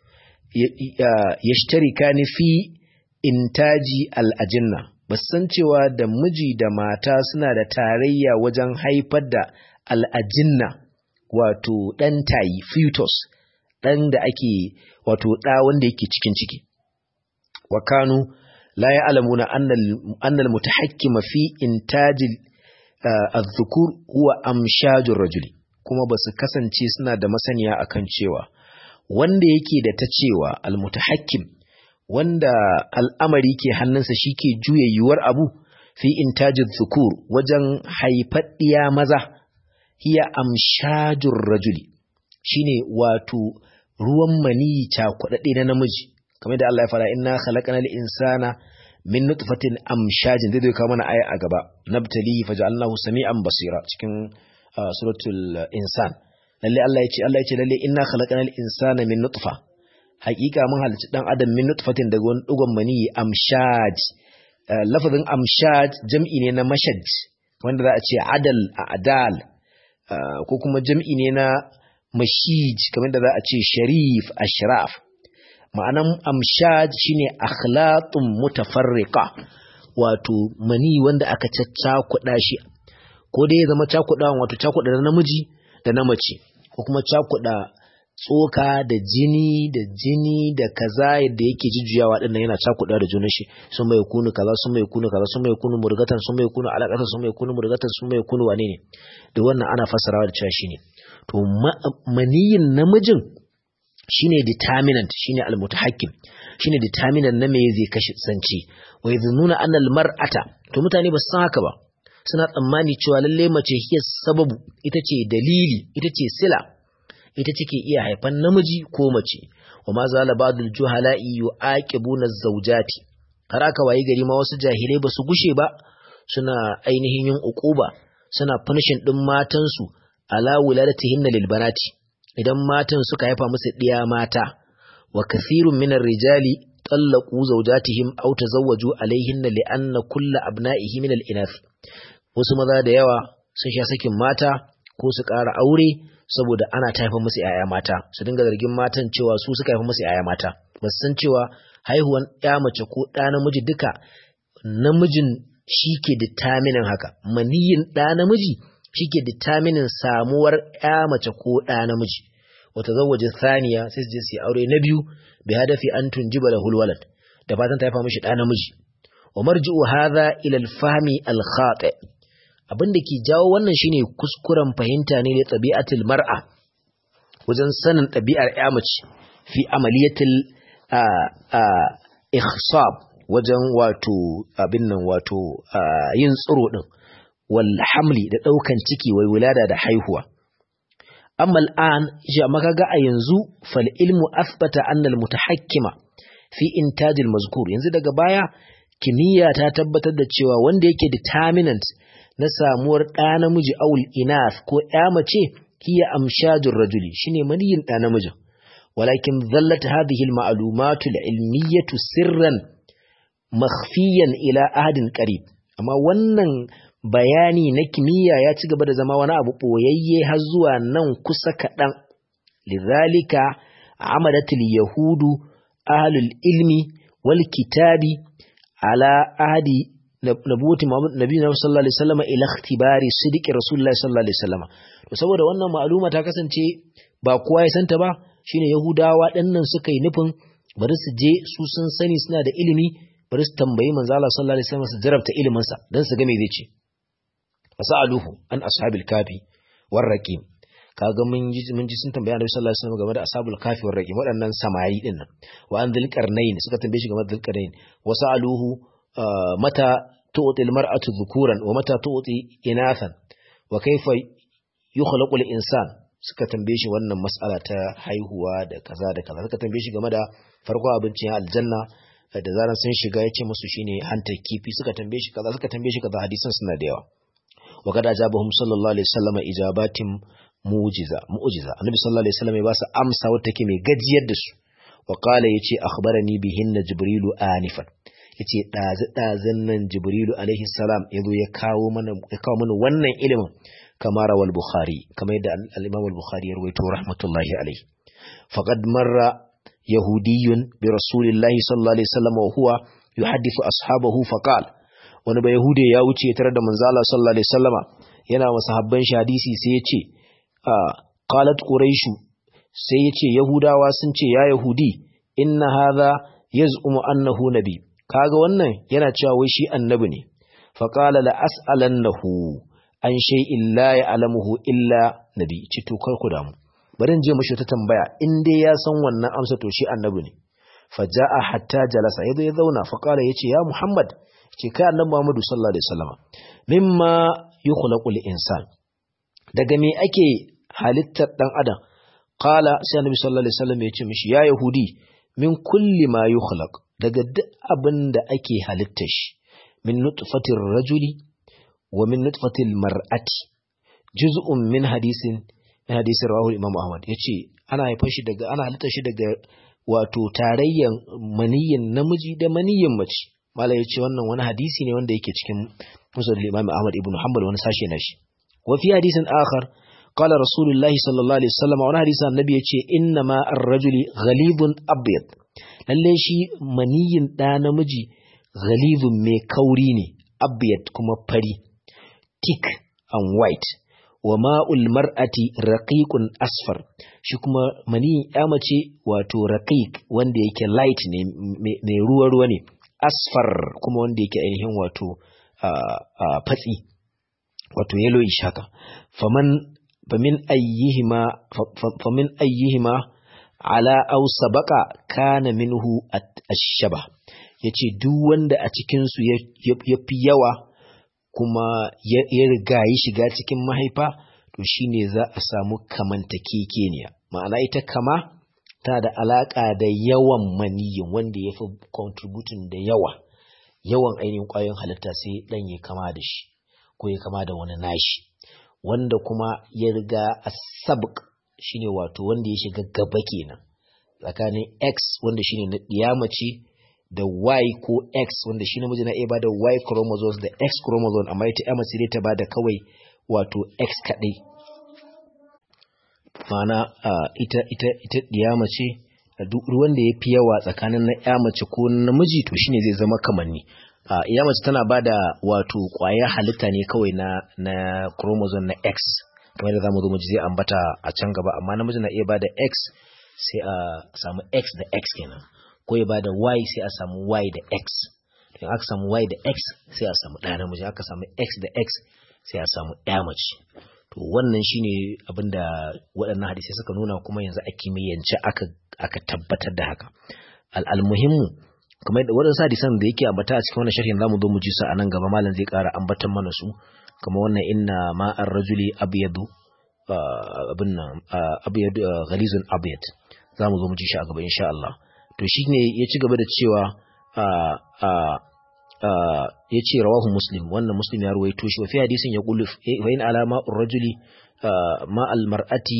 yashtarika ni fi intaji al-ajinna ba san cewa da miji da mata suna da tarayya wajen haifar da al-ajinna wato dan tayi fetus dan da ake wato da wanda yake cikin ciki wa kanu la ya'lamuna anna anna al-mutahakkima fi intaji az-zukur huwa amshajur rajuli kuma basu kasance suna da masaniya akan cewa wanda yake da ta cewa al-mutahakkim wanda al'amari ke hannunsa shike juya yuwar abu fi intaji zukur wajen haifaddiya maza hiya amshajur rajuli shine wato ruwan mani cakuɗaɗɗe na namiji kamar da Allah ya fara inna khalaqnal insana min nutfatin amshajin zai zai kawo mana aya a gaba nabtali faj'alnahu sami'an basira cikin suratul insan lalle Allah ya ce Allah ya ce lalle inna khalaqnal insana min nutfa haƙiƙa mun halicci dan adam min nutfatin daga wani dugon mani amshaj lafazin amshaj jam'i ne na mashaj wanda za a ce adal a adal ko kuma jam'i ne na mashij kamar da za a ce sharif ashraf ma'anan amshaj shine akhlatun mutafarriqa wato mani wanda aka caccakuɗa shi ko dai ya zama cakuɗawan wato cakuɗa na namiji da na mace ko kuma cakuɗa tsoka da jini da jini da kaza yadda yake jujjuyawa din yana cakuɗa da junan shi sun mai kunu kaza sun mai kunu kaza sun mai kunu murgatan sun mai kunu alaƙatan sun mai kunu murgatan sun mai kunu wane ne da wannan ana fassarawa da cewa shine to maniyin namijin shine determinant shine almutahakkim shine determinant na me zai kashe sanci wa yadhununa anna almar'ata to mutane ba su san haka ba suna tsammani cewa lalle mace hiya sababu ita ce dalili ita ce sila ita take iya haifan namiji ko mace wa ma zala ba'dul juhala'i yu'aqibuna zawjati har aka wayi gari ma wasu jahilai ba su gushe ba suna ainihin yin uquba suna punishing din matansu ala wuladatihinna lil banati idan matan suka haifa musu ɗiya mata wa kathirun minar rijali tallaqu zawjatihim aw tazawwaju alaihinna li'anna kulla abna'ihi min al-inath wasu maza da yawa sun sha sakin mata ko su ƙara aure saboda ana taifa musu yaya mata su dinga zargin matan cewa su suka haifa musu yaya mata ba su san cewa haihuwan ya mace ko ɗa namiji duka namijin shi ke determinin haka maniyin ɗa namiji shi ke determinin samuwar ya mace ko ɗa namiji wata zawaje saniya sai su je su aure na biyu bi hadafi an tunjiba da hulwalad da fatan ta haifa mishi ɗa namiji wa marji'u hadha ila al-fahmi al-khati abin da ke jawo wannan shine kuskuren fahimta ne da tabi'atul mar'a wajen sanin ɗabi'ar ya mace fi amaliyatil ikhsab wajen wato abin nan wato yin tsiro din wal hamli da daukan ciki wai wulada da haihuwa amma al'an ya maka ga a yanzu fal ilmu athbata anna al mutahakkima fi intaj al mazkur yanzu daga baya kimiyya ta tabbatar da cewa wanda yake determinant na samuwar ɗa namiji awul inath ko ya mace hiya amshajur rajuli shine maniyin ɗa namijin walakin zallat hadhihi al ma'lumatu al ilmiyatu sirran makhfiyan ila ahadin qarib amma wannan bayani na kimiyya ya ci gaba da zama wani abu boyayye har zuwa nan kusa kaɗan lidhalika amadatul yahudu ahlul ilmi wal kitabi ala ahadi nabuwati nabi sallallahu alaihi wasallam ila ikhtibari sidiki rasulullahi sallallahu alaihi wasallam to saboda wannan ma'luma ta kasance ba kowa ya santa ba shine yahudawa ɗannan suka yi nufin bari su je su sun sani suna da ilimi bari su tambayi manzo Allah sallallahu alaihi wasallam su jarabta ilimin sa dan su ga me zai ce fasaluhu an ashabil kafi war raqim kaga mun ji mun ji sun tambaya Annabi sallallahu alaihi wasallam game da ashabul kafi war raqim waɗannan samari din nan wa an dhil qarnayn suka tambaye shi game da dhil qarnayn wasaluhu mata tu'ti al mar'atu dhukuran wa mata tu'ti inathan wa kayfa yukhlaqu al insan suka tambaye shi wannan mas'ala ta haihuwa da kaza da kaza suka tambaye shi game da farko abincin aljanna da zaran sun shiga ya ce musu shine hantar kifi suka tambaye shi kaza suka tambaye shi kaza hadisan suna da yawa wa kada ajabahum sallallahu alaihi wasallam ijabatin mu'jiza mu'jiza annabi sallallahu alaihi wasallam ya ba su amsa wata take mai gajiyar da su wa qala yace akhbarani bihinna jibrilu anifan yace dazu dazan nan jibrilu alaihi salam yazo ya kawo mana ya kawo mana wannan ilimin kama rawal bukhari kamar yadda al-imam al-bukhari ya rawaito rahmatullahi alaihi faqad marra yahudiyyun bi rasulillahi sallallahu alaihi wasallam wa huwa yuhaddithu ashabahu faqala wani ba yahude ya wuce tare da manzo Allah sallallahu alaihi wasallama yana wa sahabban shi hadisi sai ya ce qalat quraishu sai ya ce yahudawa sun ce ya yahudi inna hadha yaz'umu annahu nabi kaga wannan yana cewa wai shi annabi ne fa qala la as'alannahu an shay'in la ya'lamuhu illa nabi ci to kar ku damu bari in je mashi ta tambaya in dai ya san wannan amsa to shi annabi ne fa ja'a hatta jalasa yazo ya zauna fa qala yace ya muhammad ce kai annabi muhammadu sallallahu alaihi wasallam mimma yukhlaqu insan daga me ake halittar dan adam qala sai annabi sallallahu alaihi wasallam ya ce mishi ya yahudi min kulli ma yukhlaq daga duk abin da ake halittar shi min nutfatir rajuli wa min nutfatil mar'ati juz'un min hadisin min hadisin rawahu imam ahmad yace ana haifar shi daga ana halittar shi daga wato tarayyan maniyyin namiji da maniyyin mace mala yace wannan wani hadisi ne wanda yake cikin musnad imam ahmad ibn hanbal wani sashe na shi wa fi hadisin akhar qala rasulullahi sallallahu alaihi wasallam wani hadisin annabi yace inna ma ar-rajuli ghalibun abyad lalle shi maniyyin da namiji ghalibun mai kauri ne abyad kuma fari thick and white wa ma'ul mar'ati raqiqun asfar shi kuma maniyin ya mace wato raqiq wanda yake light ne mai ruwa ruwa ne asfar kuma wanda yake ainihin wato fatsi wato yellowish haka faman famin ayyihima famin ayyihima ala aw sabaqa kana minhu ash-shaba yace duk wanda a cikin su yafi yawa kuma ya riga yi shiga cikin mahaifa to shine za a samu kamantakekeniya ma'ana ita kama ta da alaka da yawan maniyin wanda ya fi contributing da yawa yawan ainihin ƙwayoyin halitta sai ɗan ya kama da shi ko ya kama da wani nashi wanda kuma ya riga a sabq shine wato wanda ya shiga gaba kenan tsakanin x wanda shine na ɗiyamace da Y ko X wanda shi namiji na iya bada Y chromosomes da X chromosome amma ita ya mace ta bada kawai wato X kaɗai. Mana ita ita ita ɗiya mace duk wanda ya fi yawa tsakanin na ya mace ko namiji to shine zai zama kamanni. Ya mace tana bada wato ƙwayar halitta ne kawai na na chromosome na X kamar da zamu zo mu ji zai ambata a can gaba amma namiji na iya bada X sai a samu X da X kenan. ko ya bada y sai a samu y da x in aka samu y da x sai a samu ɗaya namiji aka samu x da x sai a samu ɗaya mace to wannan shine abinda waɗannan hadisai suka nuna kuma yanzu a kimiyyance aka aka tabbatar da haka al'almuhimmu kamar yadda waɗansu hadisan da yake ambata a cikin wannan sharhin zamu zo mu ji su a nan gaba malam zai ƙara ambatan mana su kamar wannan inna ma'ar rajuli abyadu abin nan abyadu ghalizun abyad zamu zo mu ji shi a gaba insha Allah to shine ya ci gaba da cewa ya ce rawahu muslim wannan muslim ya ruwaito shi wa fi hadisin ya qulu wa in alama ar-rajuli ma al-mar'ati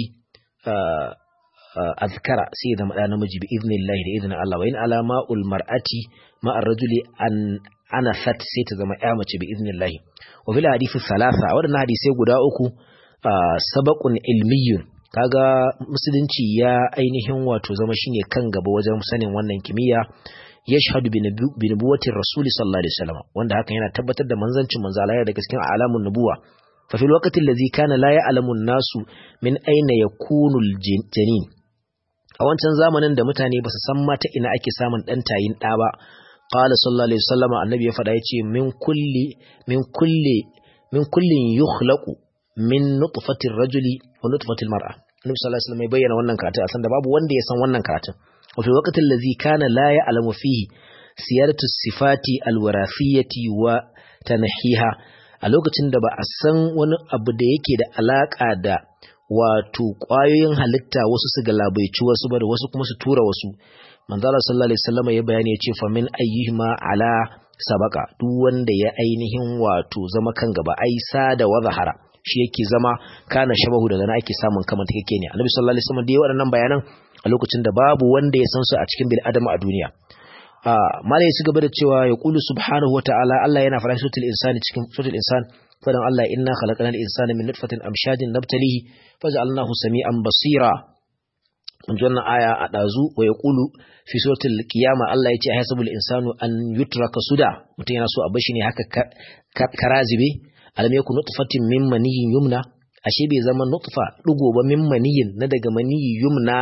azkara sai ya zama ɗa namiji bi iznillahi da izinin Allah wa in alama mar'ati ma ar-rajuli an anasat sai ta zama ƴa mace bi iznillahi wa fil hadisi salasa waɗannan hadisai guda uku sabaqun ilmiyyun kaga musulunci ya ainihin wato zama shine kan gaba wajen sanin wannan kimiyya yashhadu bi nubuwwatir rasuli sallallahu alaihi wasallam wanda hakan yana tabbatar da manzancin manzo Allah daga cikin alamun nubuwa fa fil waqti allazi kana la ya'lamu an-nasu min ayna yakunu al-janin a wancan zamanin da mutane ba su san mata ina ake samun ɗan tayin ɗa ba qala sallallahu alaihi wasallam annabi ya faɗa yace min kulli min kulli min kullin yukhlaqu min nutfati rajuli wa nutfati mar'a annabi sallallahu alaihi wasallam ya bayyana wannan karatu a san da babu wanda ya san wannan karatun wa fi waqti allazi kana la ya'lamu fihi siyaratu sifati alwarathiyati wa tanhiha a lokacin da ba a san wani abu da yake da alaka da wato ƙwayoyin halitta wasu su galabaici wasu ba da wasu kuma su tura wasu manzala sallallahu alaihi wasallam ya bayani ya ce fa min ayyihima ala sabaka duk wanda ya ainihin wato zama kan gaba ai sada wa zahara shi yake zama kana shabahu daga na ake samun kamar take ne annabi sallallahu alaihi wasallam da ya waɗannan bayanan a lokacin da babu wanda ya san su a cikin bil adama a duniya a malai ya gaba da cewa ya qulu subhanahu wataala Allah yana fara suratul insani cikin suratul insan fadan Allah inna khalaqnal insana min nutfatin amshajin nabtalihi faj'alnahu sami'an basira mun ji wannan aya a dazu wa yaqulu fi suratul qiyama Allah yace hasabul insanu an yutraka suda mutum yana so a bashi ne haka karazibe alam yakun nutfatin min maniyyin yumna ashe bai zama nutfa dugo ba min maniyyin na daga maniyyi yumna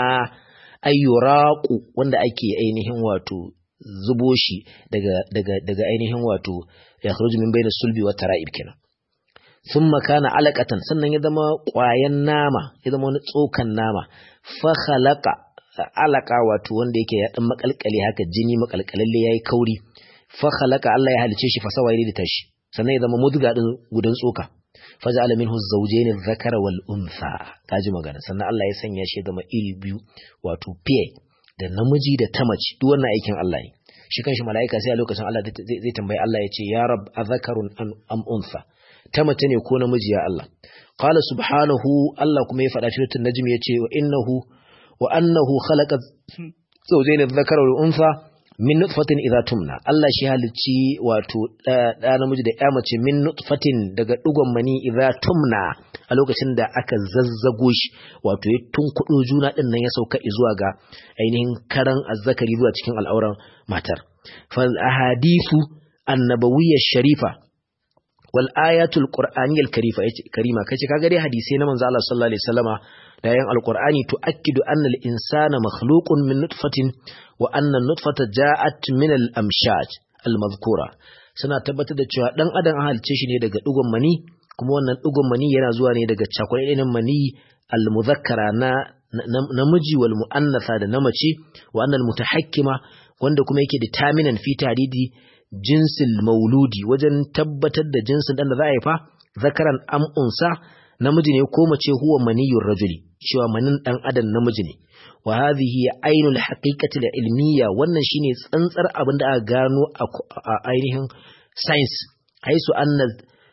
ayyuraqu wanda ake ainihin wato zubo shi daga daga daga ainihin wato ya kharuju min bayna sulbi wa tara'ib kenan thumma kana alaqatan sannan ya zama ƙwayan nama ya zama wani tsokan nama fa khalaqa alaka wato wanda yake ya dan makalkale haka jini makalkalalle yayi kauri fa khalaqa Allah ya halice shi fa sawaye da tashi sannan ya zama mudga din gudan tsoka faja'ala minhu zawjayn adh-dhakara wal untha kaji magana sannan Allah ya sanya shi zama iri biyu wato fiye da namiji da ta mace duk wannan aikin Allah ne shi kanshi mala'ika sai a lokacin Allah zai tambayi Allah ya ce ya rab adhakarun am untha ta mace ne ko namiji ya Allah qala subhanahu Allah kuma ya faɗa shi tun najmi ya ce wa innahu wa annahu khalaqa zawjayn adh-dhakara wal untha min nutfatin idza tumna Allah shi halicci wato da namiji da ya mace min nutfatin daga dugon mani idza tumna a lokacin da aka zazzago shi wato ya tunkudo juna din nan ya sauka zuwa ga ainihin karan azzakari zuwa cikin al'auran matar fal ahadithu annabawiyya sharifa wal ayatul qur'aniyyal karifa karima kace kaga dai hadisi na manzo Allah sallallahu alaihi wasallama da yan alqur'ani tuakkidu anna al insana makhluqun min nutfatin wa anna nutfata ja'at min al amshaj al madhkura suna tabbatar da cewa dan adam an halice shi ne daga dugon mani kuma wannan dugon mani yana zuwa ne daga cakuɗaɗɗen mani al muzakkara na namiji wal muannatha da na mace wa anna al mutahakkima wanda kuma yake determinant fi tadidi jinsil mauludi wajen tabbatar da jinsin dan da za a haifa zakaran am unsa namiji ne ko mace huwa maniyur rajuli cewa manin dan adam namiji ne wa hadhihi ainul haqiqati ilmiya wannan shine tsantsar abin da aka gano a ainihin science haisu anna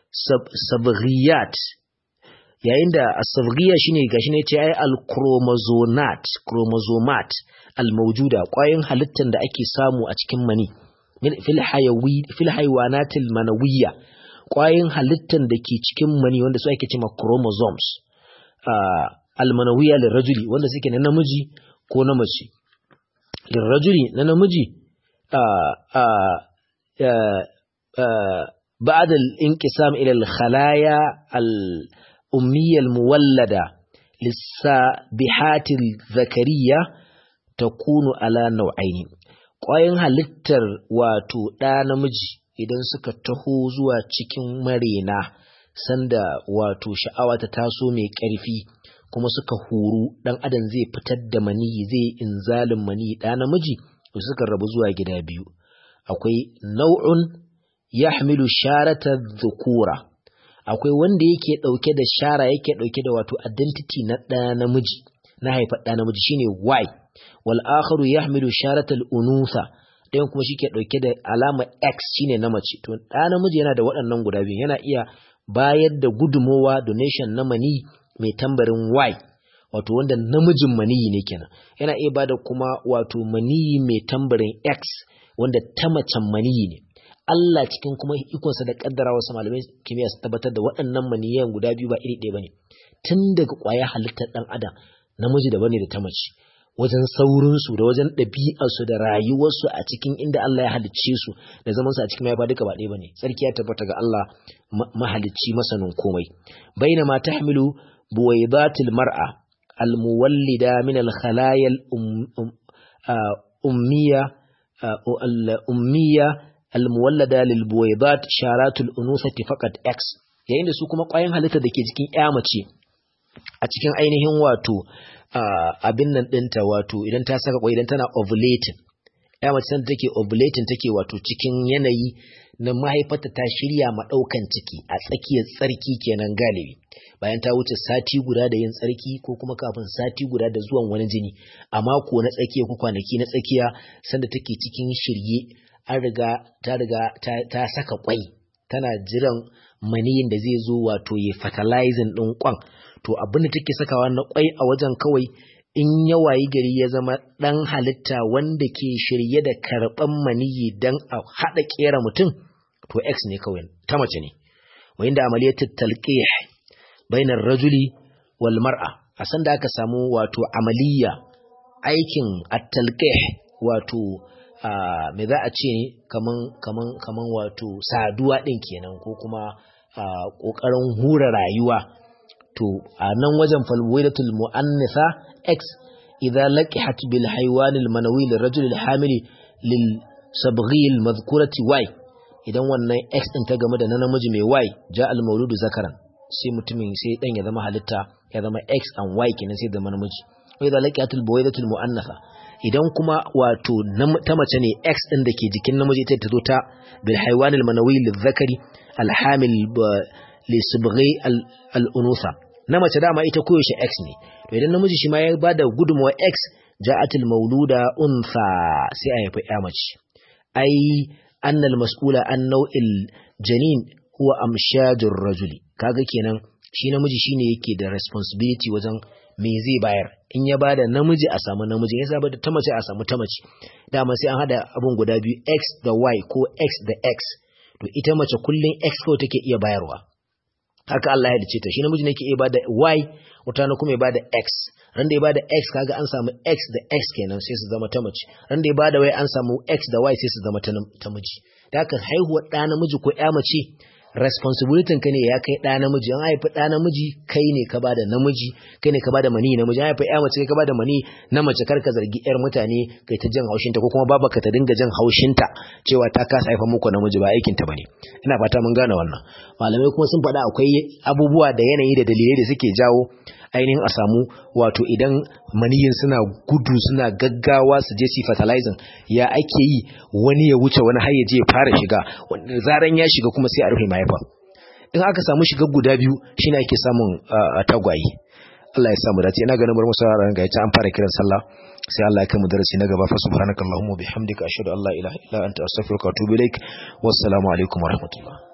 sabghiyat yayin da as-sabghiyya shine gashi ne ce ai al-chromosonat chromosomat al-mawjuda kwayoyin halittar da ake samu a cikin mani fil haywanatil manawiyya kwayoyin halittar da ke cikin mani wanda su ake cewa chromosomes almanawiyya lirrajuli wanda suke na namiji ko na mace lirrajuli na namiji بعد الانقسام إلى الخلايا الأمية المولدة للسابحات الذكرية تكون على نوعين ƙwayoyin halittar wato ɗa namiji idan suka taho zuwa cikin marena sanda wato sha'awa ta taso mai ƙarfi kuma suka huru dan adam zai fitar da maniyi zai inzalin maniyi da namiji to suka rabu zuwa gida biyu akwai nau'un yahmilu sharata dhukura akwai wanda yake dauke da shara yake dauke da wato identity na da namiji na haifar da namiji shine y wal akharu yahmilu sharata al unutha ɗayan kuma shi ke ɗauke da alama X shine na mace to ɗa namiji yana da waɗannan guda biyu yana iya bayar da gudumowa donation na mani mai tambarin Y wato wanda namijin maniyi ne kenan yana iya bada kuma wato maniyi mai tambarin X wanda ta macen maniyi ne Allah cikin kuma ikonsa da kaddara wasu malamai kimiyya su tabbatar da waɗannan maniyan guda biyu ba iri ɗaya bane tun daga ƙwayar halittar ɗan adam namiji daban ne da ta mace wajen saurinsu da wajen ɗabi'arsu da rayuwarsu a cikin inda Allah ya halicce su da zaman su a cikin mahaifa duka ba ɗaya bane sarki ya tabbata ga Allah mahalicci masanin komai baina ma tahmilu buwaydatil mar'a almuwallida min alkhalaya ummiya ummiya almuwallada lil buwaydat sharatul unusati faqat x yayin da su kuma ƙwayan halitta da ke jikin ƴa mace a cikin ainihin wato abin nan ɗinta wato idan ta saka kwai idan tana ovulating ya mace sanda take ovulating take wato cikin yanayi na mahaifarta ta shirya ma ɗaukan ciki a tsakiyar tsarki kenan galibi bayan ta wuce sati guda da yin tsarki ko kuma kafin sati guda da zuwan wani jini a mako na tsakiya ko kwanaki na tsakiya sanda take cikin shirye an riga ta riga ta saka kwai tana jiran maniyin da zai zo wato ya fertilizing ɗin kwan to abin da take sakawa na kwai a wajen kawai in ya wayi gari ya zama ɗan halitta wanda ke shirye da karɓan maniyi don a haɗa ƙera mutum to x ne kawai ta mace ne wayin da amaliyar talqih bainar rajuli wal mar'a a san da aka samu wato amaliya aikin at-talqih wato me za a ce kaman kaman kaman wato saduwa ɗin kenan ko kuma ƙoƙarin hura rayuwa to a nan wajen falwaidatul mu'annitha x idza laqihat bil haywan al manawi lil rajul al hamili lil sabghi al madhkurati y idan wannan x din ta game da na namiji mai y ja al mauludu zakaran sai mutumin sai dan ya zama halitta ya zama x and y kenan sai zama namiji wa idza laqihat al buwaidatul mu'annatha idan kuma wato ta mace ne x din da ke jikin namiji ita ta zo ta bil haywan al manawi lil zakari al hamil li sabghi al unutha na mace dama ita koyaushe X ne to idan namiji shi ma ya bada gudunmawa X ja'atul mauluda untha sai a haifi ya mace ai annal mas'ula an nau'il janin huwa amshajur rajuli kaga kenan shi namiji shine yake da responsibility wajen me zai bayar in ya bada namiji a samu namiji ya saba da ta mace a samu ta mace dama sai an hada abun guda biyu X da Y ko X da X to ita mace kullun X kawai take iya bayarwa haka Allah ya dace ta shi namiji ne ke iya bada y wata na kuma ya bada x ran da ya bada x kaga an samu x da x kenan sai su zama ta mace ran da ya bada y an samu x da y sai su zama ta miji da haka haihuwar ɗa namiji ko ya mace responsibility ka ne ya kai ɗa namiji an haifi ɗa namiji kai ne ka bada namiji kai ne ka bada mani namiji an haifi ya mace kai ka bada mani na mace kar ka zargi yar mutane kai ta jin haushinta ko kuma babaka ta dinga jin haushinta cewa ta kasa haifa muku namiji ba aikin ta bane ina fata mun gane wannan malamai kuma sun faɗa akwai abubuwa da yanayi da dalilai da suke jawo ainihin a samu wato idan maniyin suna gudu suna gaggawa su je su fertilizing ya ake yi wani ya wuce wani har ya je ya fara shiga zaran ya shiga kuma sai a rufe mahaifa in aka samu shiga guda biyu shine ake samun tagwaye Allah ya samu dace ina ganin bar musu ran ga an fara kiran sallah sai Allah ya kai mu darasi na gaba fa subhanakallahumma bihamdika ashhadu an la ilaha illa anta astaghfiruka wa atubu ilaik wassalamu alaikum warahmatullahi